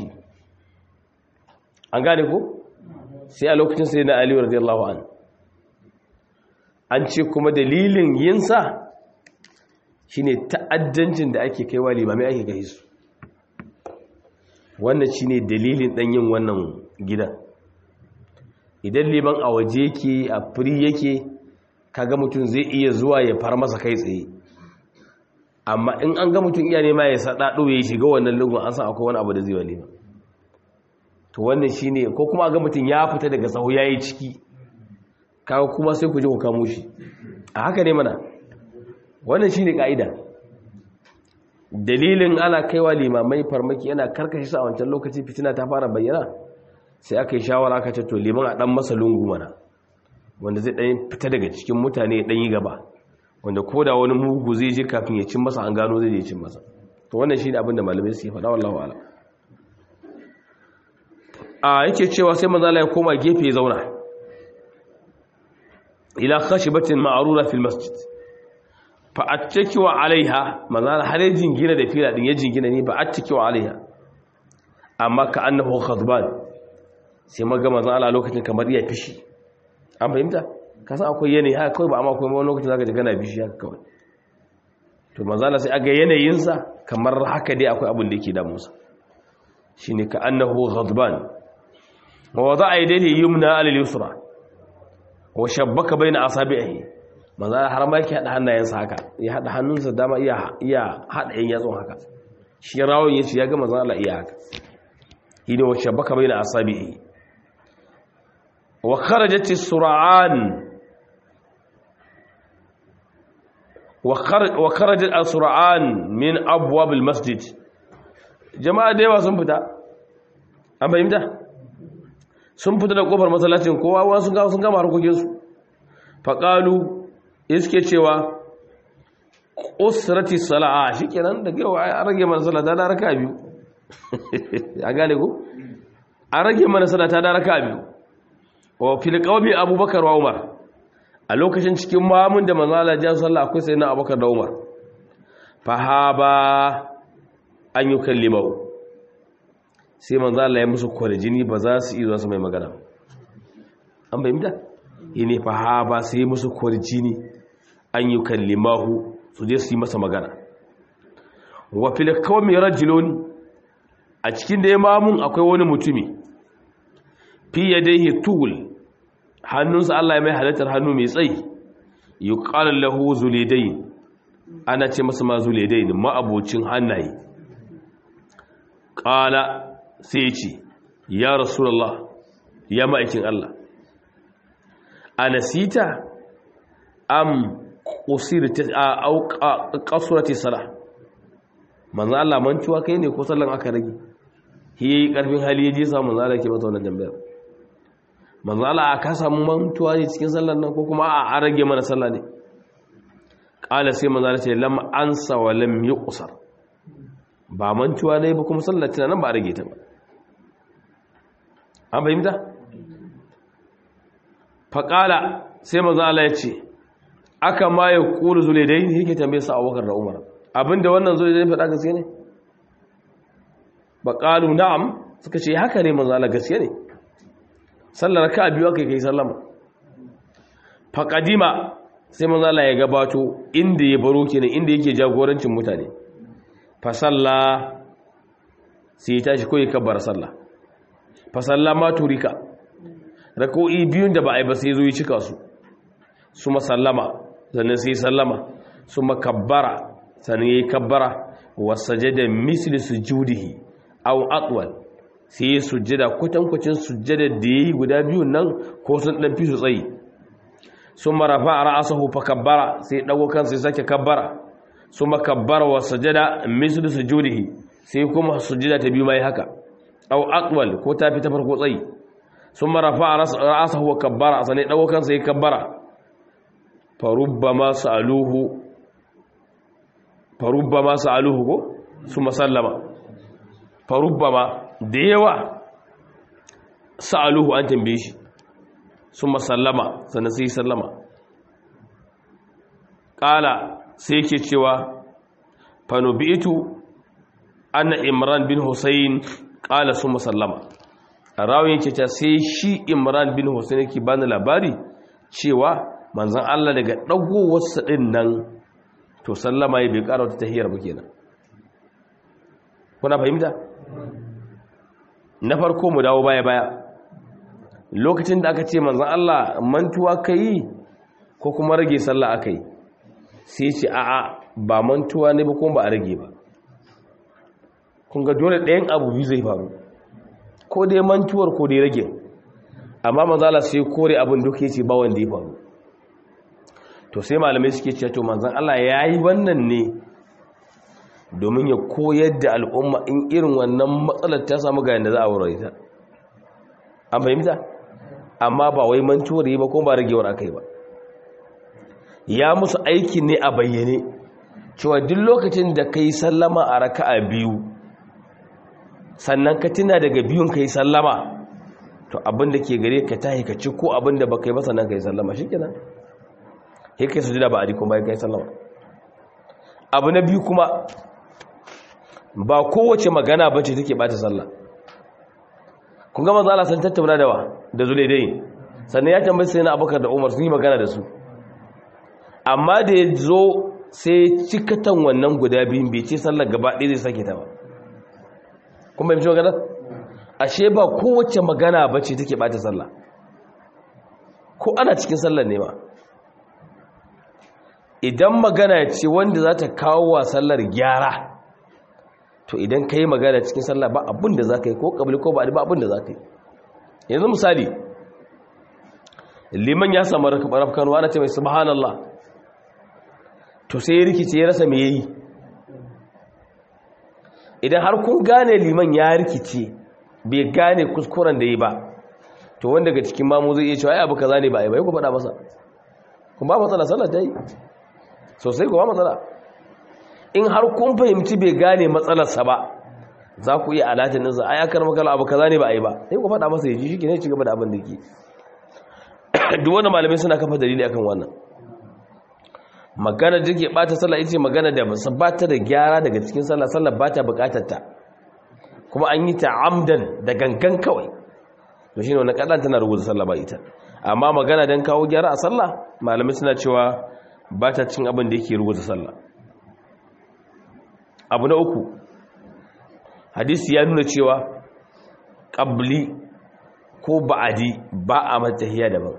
an gane ko sai a lokacin sai na aliyu radiyallahu an an ce kuma dalilin yinsa shine ta'addancin da ake kaiwa limamai ake kai su wannan shine dalilin dan yin wannan gidan idan liman a waje yake a firi yake kaga mutum zai iya zuwa ya far masa kai tsaye amma in an ga mutum iya nema ya sadado ya shiga wannan lugun an san akwai wani abu da zai wani ba to wannan shine ko kuma ga mutum ya fita daga sahu yayi ciki kaga kuma sai ku je ku kamo shi a haka ne mana wannan shine kaida dalilin ana kaiwa limamai farmaki yana karkashe su a wancan lokaci fitina ta fara bayyana sai aka yi shawara aka ce to liman a dan masa lungu mana wanda zai dan fita daga cikin mutane dan yi gaba wanda ko da wani mugu zai je kafin ya cin masa an gano zai je cin masa to wannan shine abin da malamai suke faɗa wallahu a'lam a yake cewa sai manzo Allah ya koma gefe ya zauna ila khashibatin ma'rura fil masjid fa attakiwa alaiha manzo Allah har ya jingina da fila din ya jingina ne ba attakiwa alaiha amma ka annahu khadban sai maga manzo Allah lokacin kamar iya fishi an fahimta ka san akwai yanayi haka kawai ba amma akwai wani lokacin zaka ji kana fishi haka kawai to manzo Allah sai aga yanayin sa kamar haka dai akwai abin da yake damu sa shine ka annahu ghadban wa wada'a yadayhi yumna ala al-yusra wa shabbaka bayna asabi'ihi manzo Allah har ma yake hada hannayensa haka ya hada hannunsa dama iya iya hada yan yatsun haka shi rawon yace ya ga manzo Allah iya haka hine wa shabbaka bayna asabi'ihi wa kharajat as-sur'an wa kharajat as-sur'an min abwab al-masjid jama'a da yawa sun fita an fahimta sun fita da kofar masallacin kowa wasu ga sun gama harkokinsu faƙalu iske cewa usrati sala'a shikenan da yau an rage mana salata da raka biyu a gane ko an rage mana salata da raka biyu wa fil qawmi abubakar wa umar a lokacin cikin mamun da manzo Allah ya sallah akwai sayyidina abubakar da umar fahaba an yi kallimau sai manzo Allah ya musu kwarjini ba za su iya su mai magana an bayyana yene fahaba sai musu kwarjini an yi kallimahu su je su yi masa magana wa fil qawmi rajulun a cikin da imamun akwai wani mutumi fi yadayhi tul hannunsa Allah ya mai halittar hannu mai tsayi yuqalu lahu zulidain ana ce masa ma zulidain ma abocin hannaye qala sai ce ya rasulullah ya ma'aikin Allah anasita am qusirta au qasurati salah manzo Allah mantuwa kai ne ko sallan aka rage yi karfin hali yaje sa manzo Allah ke masa wannan tambayar manzo Allah aka samu mantuwa ne cikin sallan nan ko kuma a rage mana sallah ne qala sai manzo Allah ce lam ansa wa lam yuqsar ba mantuwa ne ba kuma sallar tana nan ba rage ta ba an fahimta faƙala sai maza Allah ya ce aka ma ya ƙuri zuledai ne yake tambaye sa abubakar da umar abinda wannan zuledai faɗa gaske ne baƙalu na'am suka ce haka ne maza Allah gaske ne sallar ka biyu aka kai sallama faƙadima sai maza Allah ya gabato inda ya baro kenan inda yake jagorancin mutane fasalla sai ya tashi ko ya kabbar sallah fasalla ma turika rakoi biyun da ba a yi ba sai zo ya cika su su masallama sannan sai sallama su makabbara sannan ya yi kabbara wasajada misli sujudihi aw atwal sai ya sujjada kwatankwacin sujjada da yayi guda biyun nan ko sun dan fi su tsayi sun marafa ra'asahu fa kabbara sai dago kansa sai sake kabbara su makabbara wa sajada mislu sujudihi sai kuma sujada ta biyu mai haka aw aqwal ko ta fi ta farko tsayi sun marafa ra'asahu wa kabbara sanai dago kansa sai kabbara fa rubbama sa'aluhu fa rubbama sa'aluhu ko su masallama fa rubbama da yawa sa'aluhu an tambaye shi su masallama sannan sai sallama ƙala sai ke cewa fanubitu anna imran bin hussein ƙala su masallama a rawin ce ta sai shi imran bin hussein yake bani labari cewa manzon Allah daga dagowarsa din nan to sallama ya bai ƙara wata tahiyar ba kenan kuna fahimta na farko mu dawo baya baya lokacin da aka ce manzon Allah mantuwa kai ko kuma rage sallah akai sai ce a'a ba mantuwa ne ba kuma ba a rage ba kun ga dole ɗayan abu biyu zai faru ko dai mantuwar ko dai rage amma manzala sai kore abin duk yace ba wanda ya faru to sai malamai suke cewa to manzon Allah yayi wannan ne domin ya koyar da al'umma in irin wannan matsalar ta samu ga yanda za a wurin ta an fahimta amma ba wai mantuwar yi ba ko ba ragewar akai ba ya musu aiki ne a bayyane cewa duk lokacin da kai sallama a raka'a biyu sannan ka tuna daga biyun kai sallama to abin da ke gare ka tahi ka ci ko abin da baka yi ba sannan kai sallama shikenan sai kai sujuda ba a dikon bayan kai sallama abu na biyu kuma ba kowace magana bace take bata sallah kun ga manzo Allah san tattauna da wa da zulaidai sannan ya tambaye sai na Abubakar da Umar sun yi magana da su amma da ya zo sai cikatan wannan guda biyun bai ce sallar gaba ɗaya zai sake ta ba kuma yi magana ashe ba kowace magana ba ce take bata sallah ko ana cikin sallar ne ma idan magana ce wanda za ta kawo wa sallar gyara to idan ka yi magana cikin sallah ba abin da za ka yi ko ƙabli ko ba ba abin da za ka yi yanzu misali liman ya samu rafkanuwa na ce mai subhanallah to sai ya rikice ya rasa me yayi idan har kun gane liman ya rikice bai gane kuskuren da yi ba to wanda daga cikin mamu zai iya cewa ai abu kaza ne ba ai bai ku faɗa masa kun ba matsala sallar ta yi sosai ku ba matsala in har kun fahimci bai gane matsalarsa ba za ku iya alatin ɗinsa ai akar makala abu kaza ne ba ai ba sai ku faɗa masa ya ji shi ke ne ci gaba da abin da ke duk wani malamai suna kafa dalili akan wannan magana da ke bata sallah ita magana da ba ta da gyara daga cikin sallah sallah ba ta bukatar ta kuma an yi ta amdan da gangan kawai to shine wannan kadan tana rubuta sallah ba ita amma magana dan kawo gyara a sallah malamai suna cewa ba ta cin abin da yake rubuta sallah abu na uku hadisi ya nuna cewa qabli ko ba'adi ba a matahiya daban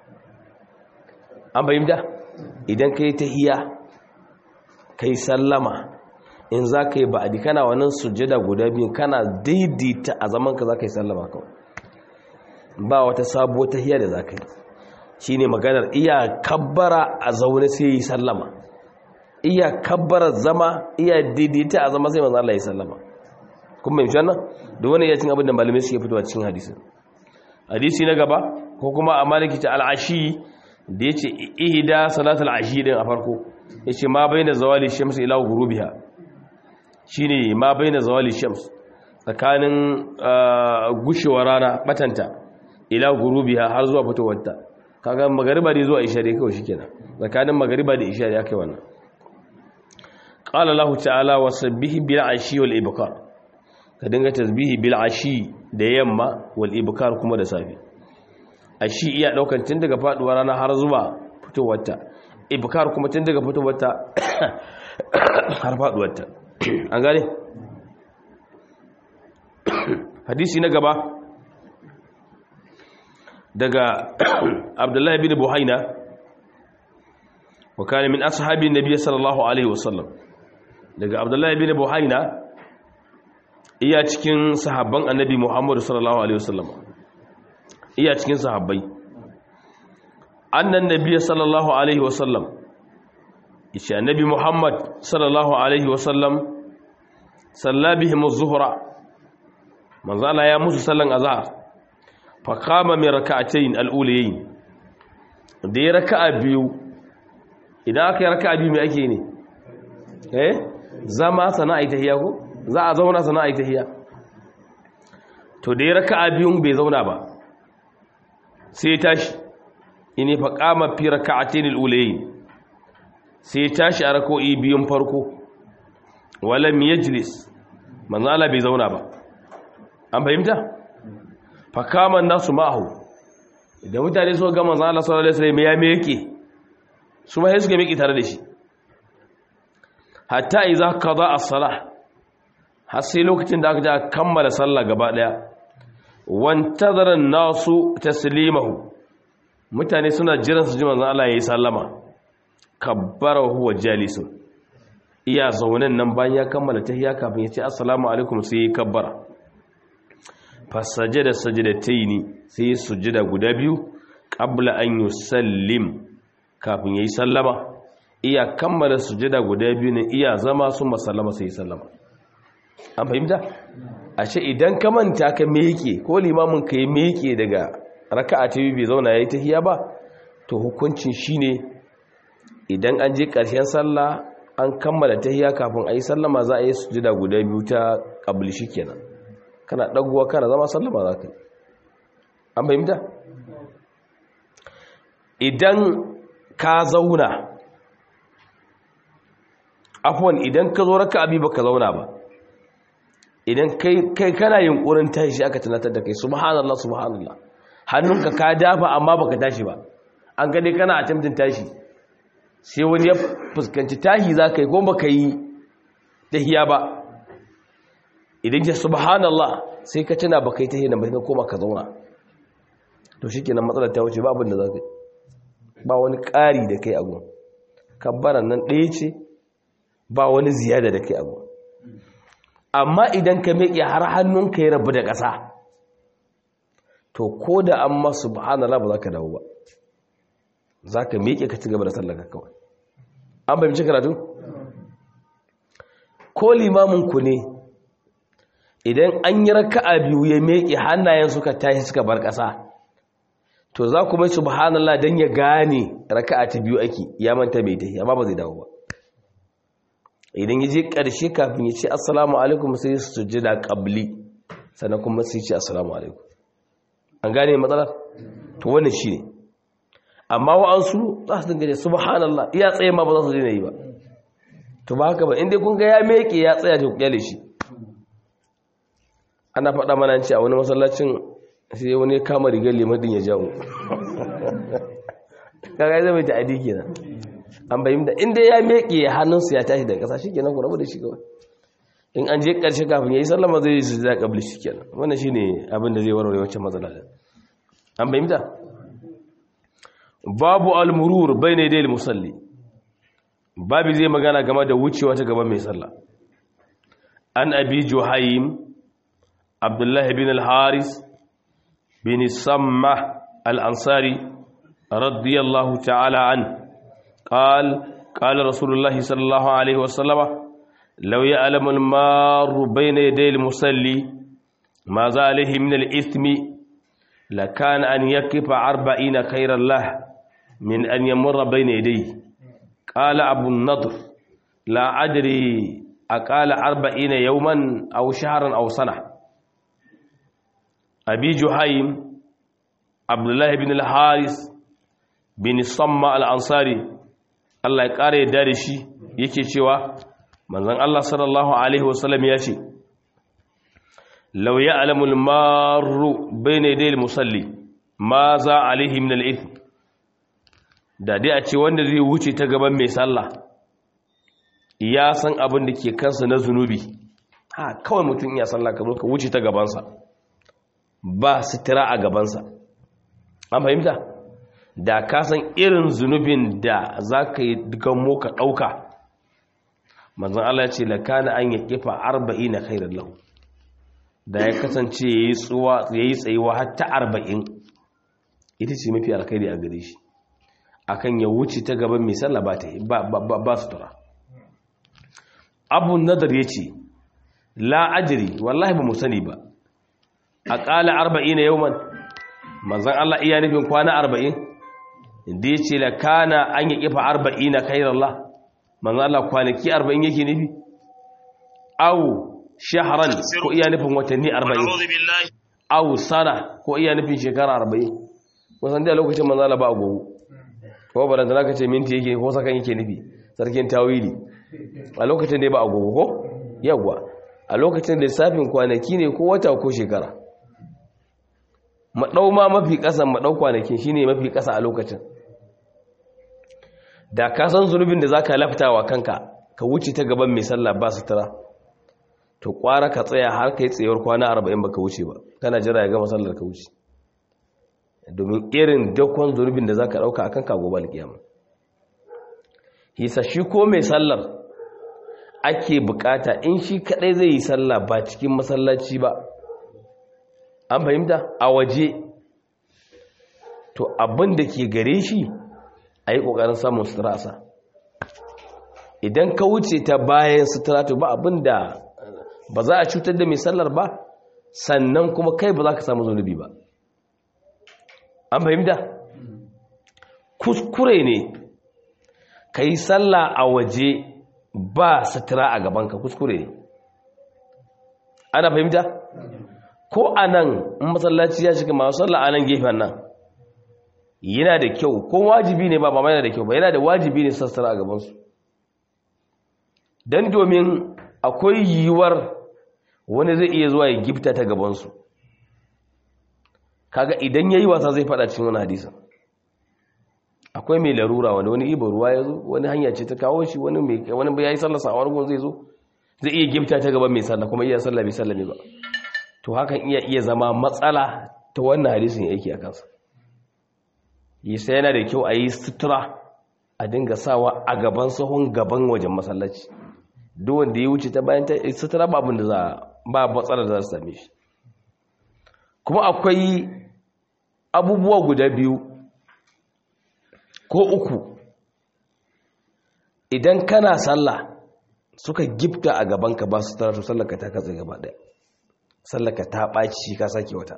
an fahimta idan ka yi tahiya ka yi sallama in za ka yi ba'adi kana wannan sujjada guda biyu kana daidaita a zamanka za ka yi sallama kawai ba wata sabuwar tahiya da za ka yi shi ne maganar iya kabbara a zaune sai yi sallama iya kabbara zama iya daidaita a zama sai manzan Allah ya sallama kuma mai wannan da wani iya cin abin da malamai suke fitowa cikin hadisin hadisi na gaba ko kuma a maliki ta al'ashi da ya ce ihida salatul ashi din a farko ya ce ma bai na zawali shams ila gurubiha shi ne ma bai na zawali shams tsakanin gushewar rana batanta ila gurubiha har zuwa fitowarta kaga magariba ne zuwa isha dai kawai shikenan tsakanin magariba da isha ya kai wannan qala Allah ta'ala wasabbihi bil ashi wal ibkar ka dinga tasbihi bil ashi da yamma wal ibkar kuma da safi ashi iya daukan tun daga faduwar rana har zuwa fitowarta ibkar kuma tun daga fitowarta har faduwarta an gane hadisi na gaba daga abdullahi bin buhaina wa kana min ashabi nabiy sallallahu alaihi wasallam daga abdullahi bin buhaina iya cikin sahabban annabi Muhammad sallallahu alaihi wasallam iya cikin sahabbai annan nabiy sallallahu alaihi wasallam yace annabi Muhammad sallallahu alaihi wasallam salla bihim az-zuhra manzo Allah ya musu sallan azhar fa qama min rak'atayn al-ulayayn da ya raka'a biyu idan aka yi raka'a biyu me ake ne eh zama sana'a tahiyya ko za a zauna sana a yi tahiya to da ya raka a biyun bai zauna ba sai ya tashi ini fa kama fi raka'atin al-ulayn sai ya tashi a rako'i biyun farko walam yajlis manzo Allah bai zauna ba an fahimta fa kama nasu ma'ahu da mutane so ga manzo Allah sallallahu alaihi wasallam ya me yake su ma sai suka miƙe tare da shi hatta idza qada as-salah har sai lokacin da aka ja kammala sallah gaba daya wantazara nasu taslimahu mutane suna jiran su ji manzon Allah yayi sallama kabbara huwa jalisun iya zaunen nan bayan ya kammala tahiyya kafin ya ce assalamu alaikum sai ya kabbara fasajada sajadataini sai ya sujjada guda biyu qabla an yusallim kafin yayi sallama iya kammala sujjada guda biyu ne iya zama sun masallama sai ya sallama an fahimta ashe idan ka manta ka meke ko limamin ka yi meke daga raka'a ta biyu bai zauna yayi tahiyya ba to hukuncin shine idan an je ƙarshen sallah an kammala tahiyya kafin a yi sallama za a yi sujjada guda biyu ta qabli shikenan kana dagowa kana zama sallama za ka yi an fahimta idan ka zauna afwan idan ka zo raka'a biyu baka zauna ba idan kai kana yunkurin tashi aka tunatar da kai subhanallah subhanallah hannunka ka dafa amma baka tashi ba an gane kana a tamtin tashi sai wani ya fuskanci tahi za ka yi ko baka yi tahiya ba idan ya subhanallah sai ka tuna baka yi tahiya na bai koma ka zauna to shikenan matsalar ta wuce ba abin da za ka yi ba wani ƙari da kai abu kabbaran nan ɗaya ce ba wani ziyada da kai abu amma idan ka miƙe har hannunka ya rabu da ƙasa to ko da an masu subhanallah ba za ka dawo ba za ka miƙe ka ci gaba da sallaka kawai an fahimci karatu ko limaminku ne idan an yi raka'a biyu ya miƙe hannayen suka tashi suka bar ƙasa to za ku mai subhanallah don ya gane raka'a ta biyu ake ya manta mai tahi amma ba zai dawo ba idan ya je ƙarshe kafin ya ce assalamu alaikum sai su sujjada ƙabli sannan kuma sai ce assalamu alaikum an gane matsalar to wannan shi ne amma wa'ansu za su dinga subhanallah iya tsaye ma ba za su daina yi ba to ba haka ba inda kun ga ya meke ya tsaya da kyale shi ana faɗa mana ce a wani masallacin sai wani kama rigar limadin ya jawo kaga zai mai ta'adi kenan an bayyana da inda ya meke hannunsa ya tashi daga ƙasa shikenan ku rabu da shi kawai in an je ƙarshe kafin yayi sallama zai yi su da kabli shikenan wannan shine abin da zai warware wancan matsala an bayyana babu al-murur bayna yadayil musalli babu zai magana game da wucewa ta gaban mai sallah an abi juhaym abdullah ibn al-haris bin samma al-ansari radiyallahu ta'ala an قال قال رسول الله صلى الله عليه وسلم لو يعلم المار بين يدي المصلي ماذا عليه من الإثم لكان أن يكف أربعين خيرا له من أن يمر بين يديه قال أبو النضر لا أدري أقال أربعين يوما أو شهرا أو سنة أبي جهيم عبد الله بن الحارث بن الصمة الأنصاري Allah ya ƙara yadda da shi yake cewa manzon Allah sallallahu alaihi wasallam ya ce law ya'lamu al-marru bayna yaday al-musalli ma za alaihi min al-ithm da dai a ce wanda zai wuce ta gaban mai sallah ya san abin da ke kansa na zunubi ha kawai mutum ya sallah ka zo ka wuce ta gabansa ba sitira a gabansa an fahimta da ka san irin zunubin da za ka yi gamo ka ɗauka manzan Allah ce lakana an ya kifa arba'in na khairar lahu da ya kasance ya yi tsayuwa hatta arba'in ita ce mafi alkhairi a gare shi akan ya wuce ta gaban mai sallah ba ta yi ba su tura abu nadar ya ce la'ajiri wallahi ba mu sani ba a ƙala arba'in na yauman manzan Allah iya nufin kwana arba'in inda ya ce la kana an yi kifa arba'in na kairallah manzan Allah kwanaki arba'in yake nufi au shaharan ko iya nufin watanni arba'in au sana ko iya nufin shekara arba'in wasan da lokacin manzan Allah ba a gogo ko ba da ka ce minti yake ko sakan yake nufi sarkin tawili a lokacin da ba a gogo ko yawwa a lokacin lissafin kwanaki ne ko wata ko shekara maɗau ma mafi ƙasa maɗau kwanakin shi ne mafi ƙasa a lokacin da ka san zunubin da zaka laftawa kanka ka wuce ta gaban mai sallah ba sutura to kwara ka tsaya har kai tsayuwar kwana 40 baka wuce ba kana jira ya gama sallar ka wuce domin irin dakon zunubin da zaka dauka akan ka gobe alkiyama hisa shi ko mai sallar ake bukata in shi kadai zai yi sallah ba cikin masallaci ba an fahimta a waje to abin da ke gare shi a yi ƙoƙarin samun sutura sa idan ka wuce ta bayan sutura to ba abin da ba za a cutar da mai sallar ba sannan kuma kai ba za ka samu zunubi ba an fahimta kuskure ne ka yi sallah a waje ba sutura a gabanka kuskure ne ana fahimta ko a nan in masallaci ya shiga masu sallah a nan gefen nan yana da kyau ko wajibi ne ba ba yana da kyau ba yana da wajibi ne sassara a gabansu don domin akwai yiwuwar wani zai iya zuwa ya gifta ta gabansu kaga idan ya yi wasa zai fada cikin wani hadisa akwai mai larura wanda wani ibar ruwa ya zo wani hanya ce ta kawo shi wani mai wani ya yi sallah sa'awar gun zai zo zai iya gifta ta gaban mai sallah kuma iya sallah bai sallah ne ba to hakan iya iya zama matsala ta wannan hadisin yake a kansa yi sai yana da kyau a yi sutura a dinga sawa a gaban sahun gaban wajen masallaci duk wanda ya wuce ta bayan ta sutura ba abin da za ba matsalar da za su same shi kuma akwai abubuwa guda biyu ko uku idan kana sallah suka gifta a gabanka ba su tara to sallaka ta katse gaba daya sallaka ta ɓaci ka sake wata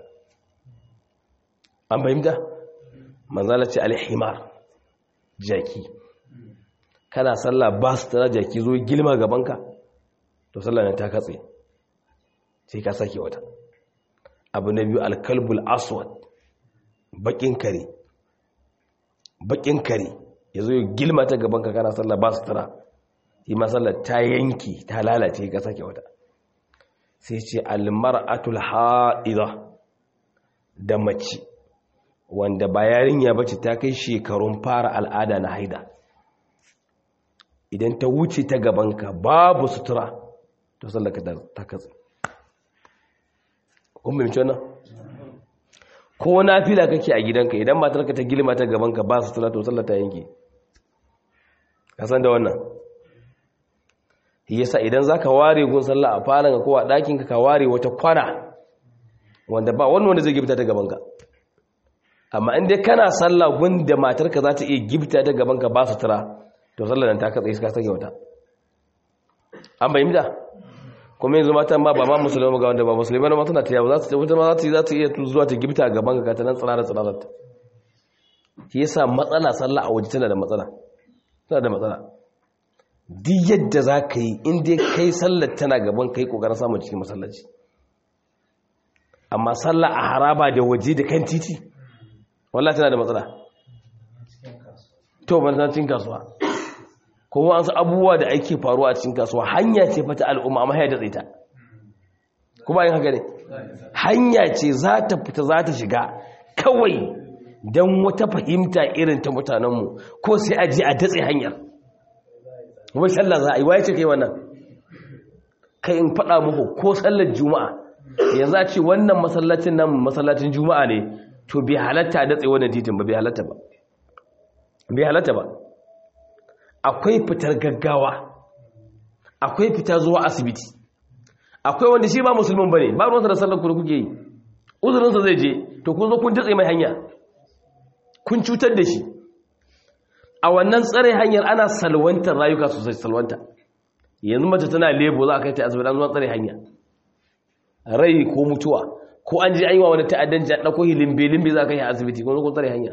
an fahimta manzala ce alhimar jaki kana sallah ba su tara jaki zo gilma gabanka to sallah ne ta katse sai ka sake wata abu na biyu alkalbul aswad bakin kare bakin kare ya zo gilma ta gabanka kana sallah ba su tara yi masallar ta yanki ta lalace ka sake wata sai ce almar'atul ha'idha da mace wanda ba yarinya bace ta kai shekarun fara al'ada na haida idan ta wuce ta gabanka babu sutura to sallaka ta katse kun bimci wannan ko nafila kake a gidanka idan matarka ta gilma ta gabanka ba sutura to sallata ta yanke ka san da wannan yasa idan zaka ware gun sallah a falon ko a ɗakin ka ware wata kwana wanda ba wani wanda zai gifta ta gabanka amma in dai kana sallah gun da matarka za ta iya gifta ta gabanka ba su tura to sallar nan ta katsa iska sake wata an bayyana kuma yanzu matan ma ba ma musulmi ga wanda ba musulmi ba suna ta yawo za su wata ma za ta za ta iya zuwa ta gifta gaban ka ta nan tsara tsara ta shi yasa matsala sallah a waje tana da matsala tana da matsala duk yadda za ka yi inda kai sallar tana gaban ka yi ƙoƙarin samun cikin masallaci amma sallar a haraba da waje da kan titi wallah tana da matsala to ban cikin kasuwa kuma an abubuwa da ake faruwa a cikin kasuwa hanya ce fata al'umma amma ya datse ta kuma yin haka ne hanya ce za ta fita za ta shiga kawai don wata fahimta irin ta mutanenmu ko sai a je a datse hanyar wai sallah za a yi waye ce kai wannan kai in faɗa muku ko sallar juma'a yanzu a ce wannan masallacin nan masallacin juma'a ne to bai halatta a datse wannan titin ba bai halatta ba bai halatta ba akwai fitar gaggawa akwai fita zuwa asibiti akwai wanda shi ba musulmin bane ba ruwansa da sallar ku da kuke yi uzurinsa zai je to kun zo kun datse mai hanya kun cutar da shi a wannan tsare hanyar ana salwantar rayuka sosai salwanta yanzu mace tana lebo za a kai ta asibiti an zuwa tsare hanya rai ko mutuwa ko an ji aiwa wani ta'addanci a ɗauko limbe-limbe za a kai asibiti ko zo tsare hanya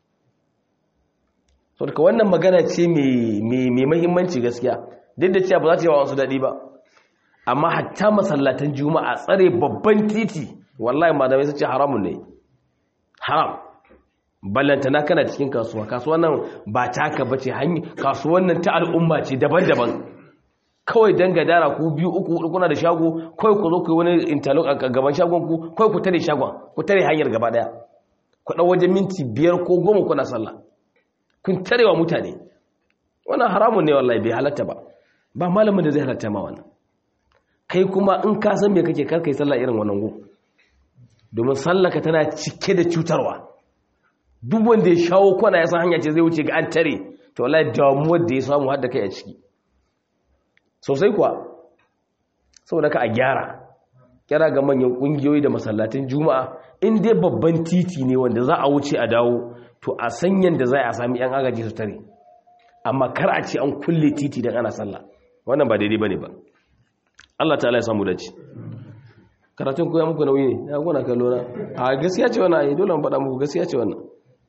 so daga wannan magana ce mai mahimmanci gaskiya duk da cewa ba za ta yi wa wasu daɗi ba amma hatta masallatan juma'a tsare babban titi wallahi malamai sun ce haramun ne haram ballantana kana cikin kasuwa kasuwan nan ba taka bace hanyar kasuwan nan ta al'umma ce daban-daban kawai dan gadara ku biyu uku hudu kuna da shago kawai ku zo ku yi wani interlock a gaban shagon ku kawai ku tare shagon ku tare hanyar gaba daya ku dau wajen minti biyar ko goma kuna sallah kun tarewa mutane wannan haramun ne wallahi bai halatta ba ba malamin da zai halatta ma wannan kai kuma in ka san me kake kar kai sallah irin wannan go domin sallaka tana cike da cutarwa duk wanda ya shawo kwana ya san hanya ce zai wuce ga an tare to wallahi damuwar da ya samu har da kai a ciki sosai kuwa saboda ka a gyara kira ga manyan kungiyoyi da masallatin juma'a in dai babban titi ne wanda za a wuce a dawo to a san yanda za a sami yan agaji su tare amma kar a ce an kulle titi don ana sallah wannan ba daidai bane ba Allah ta'ala ya samu dace karatun koya muku nauyi ne ya gona kallo na a gaskiya ce wannan ai dole mu faɗa muku gaskiya ce wannan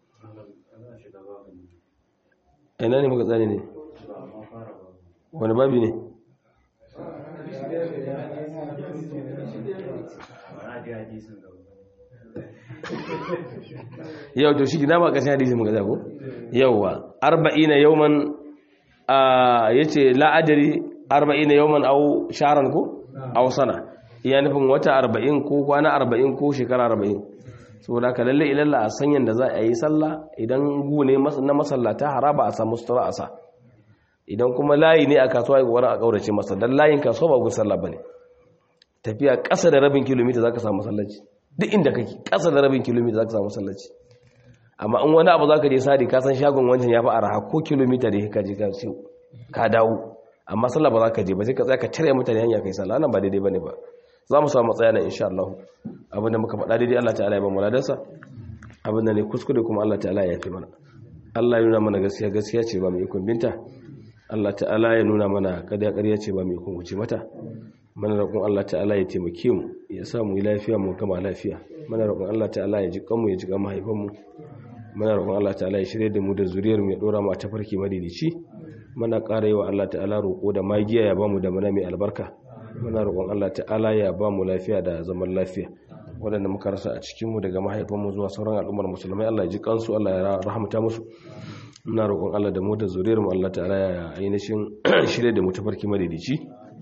ina ne muka tsane ne wani babi ne yau to shi gina ba ƙashin hadisi muka zago yauwa arba'ina yauman a yace la'adari arba'ina yauman au sharan ko au sana iya nufin wata arba'in ko kwana arba'in ko shekara arba'in saboda ka lalle ilalla a sanyan da za a yi sallah idan gune na masallata haraba a samu sutura a sa idan kuma layi ne a kasuwa ya kokarin a kaurace masa dan layin kasuwa ba gun sallah bane tafiya ƙasa da rabin kilomita zaka samu masallaci duk inda kake ƙasa da rabin kilomita zaka samu masallaci amma in wani abu zaka je sadi ka san shagon wancan ya fi araha ko kilomita da ka je ka siyo ka dawo amma sallah ba za ka je ba sai ka tsaya ka tare mutane hanya kai sallah nan ba daidai bane ba za mu samu matsaya nan insha Allah abinda muka faɗa daidai Allah ta'ala ya ba mu ladarsa abinda ne kuskure kuma Allah ta'ala ya yafi mana Allah ya nuna mana gaskiya gaskiya ce ba mu ikon binta Allah ta'ala ya nuna mana kada ƙarya ce ba mu ikon wuce mata mana roƙon Allah ta'ala ya taimake mu ya sa mu yi lafiya mu kama lafiya mana roƙon Allah ta'ala ya ji kanmu ya ji kan mahaifan mu mana roƙon Allah ta'ala ya shirye da mu da zuriyar mu ya dora mu a tafarki madidici mana ƙara yi wa Allah ta'ala roƙo da magiya ya ba mu da mana mai albarka muna roƙon Allah ta'ala ya ba mu lafiya da zaman lafiya waɗanda muka rasa a cikinmu daga mahaifanmu zuwa sauran al'ummar musulmai Allah ya ji kansu Allah ya rahamta musu muna roƙon Allah da mu da zuriyarmu Allah ta'ala ya ainihin shirye da mu tafarki madaidaici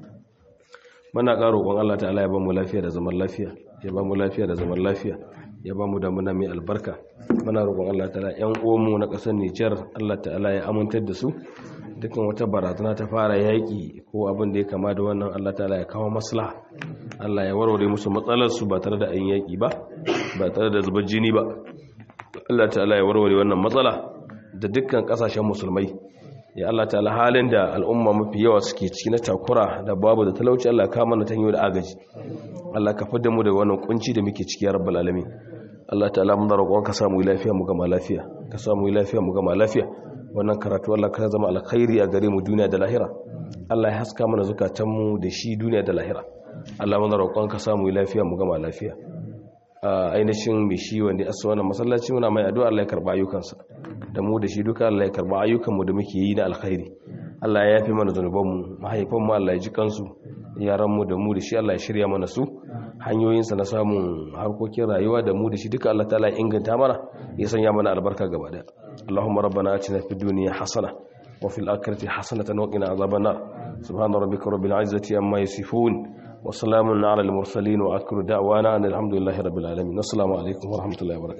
muna ƙara roƙon Allah ta'ala ya ba mu lafiya da zaman lafiya ya ba mu lafiya da zaman lafiya ya ba mu da muna mai albarka muna roƙon Allah ta'ala ƴan uwanmu na ƙasar Nijar Allah ta'ala ya amintar da su dukkan wata barazana ta fara yaƙi ko abin da ya kama da wannan Allah ta'ala ya kawo maslaha Allah ya warware musu matsalar su ba tare da an yaƙi ba ba tare da zubar jini ba Allah ta'ala ya warware wannan matsala da dukkan ƙasashen musulmai ya Allah ta'ala halin da al'umma mafi yawa suke ciki na takura da babu da talauci Allah ka mana ta da agaji Allah ka fidda mu daga wannan kunci da muke ciki ya rabbal alamin Allah ta'ala mun roƙon ka samu lafiya mu gama lafiya ka samu lafiya mu gama lafiya wannan karatu Allah ka zama alkhairi a gare mu duniya da lahira Allah ya haska mana zukatanmu da shi duniya da lahira Allah mana roƙon ka samu lafiya mu gama lafiya a ainihin mai shi wanda ya wannan masallaci muna mai addu'a Allah ya karba ayyukansa da mu da shi duka Allah ya karba ayyukanmu da muke yi na alkhairi Allah ya yafi mana zanubanmu mahaifanmu Allah ya ji kansu yaranmu da mu da shi Allah ya shirya mana su hanyoyinsa na samun harkokin rayuwa da mu da shi duka Allah ta'ala ya inganta mana ya sanya mana albarka gaba daya Allahumma rabbana atina fid dunya hasana wa fil akhirati hasanatan wa qina azaban nar subhana rabbika rabbil izzati amma yasifun wa salamun ala al mursalin wa akhiru da'wana alhamdulillahi rabbil alamin assalamu alaikum wa rahmatullahi wa barakatuh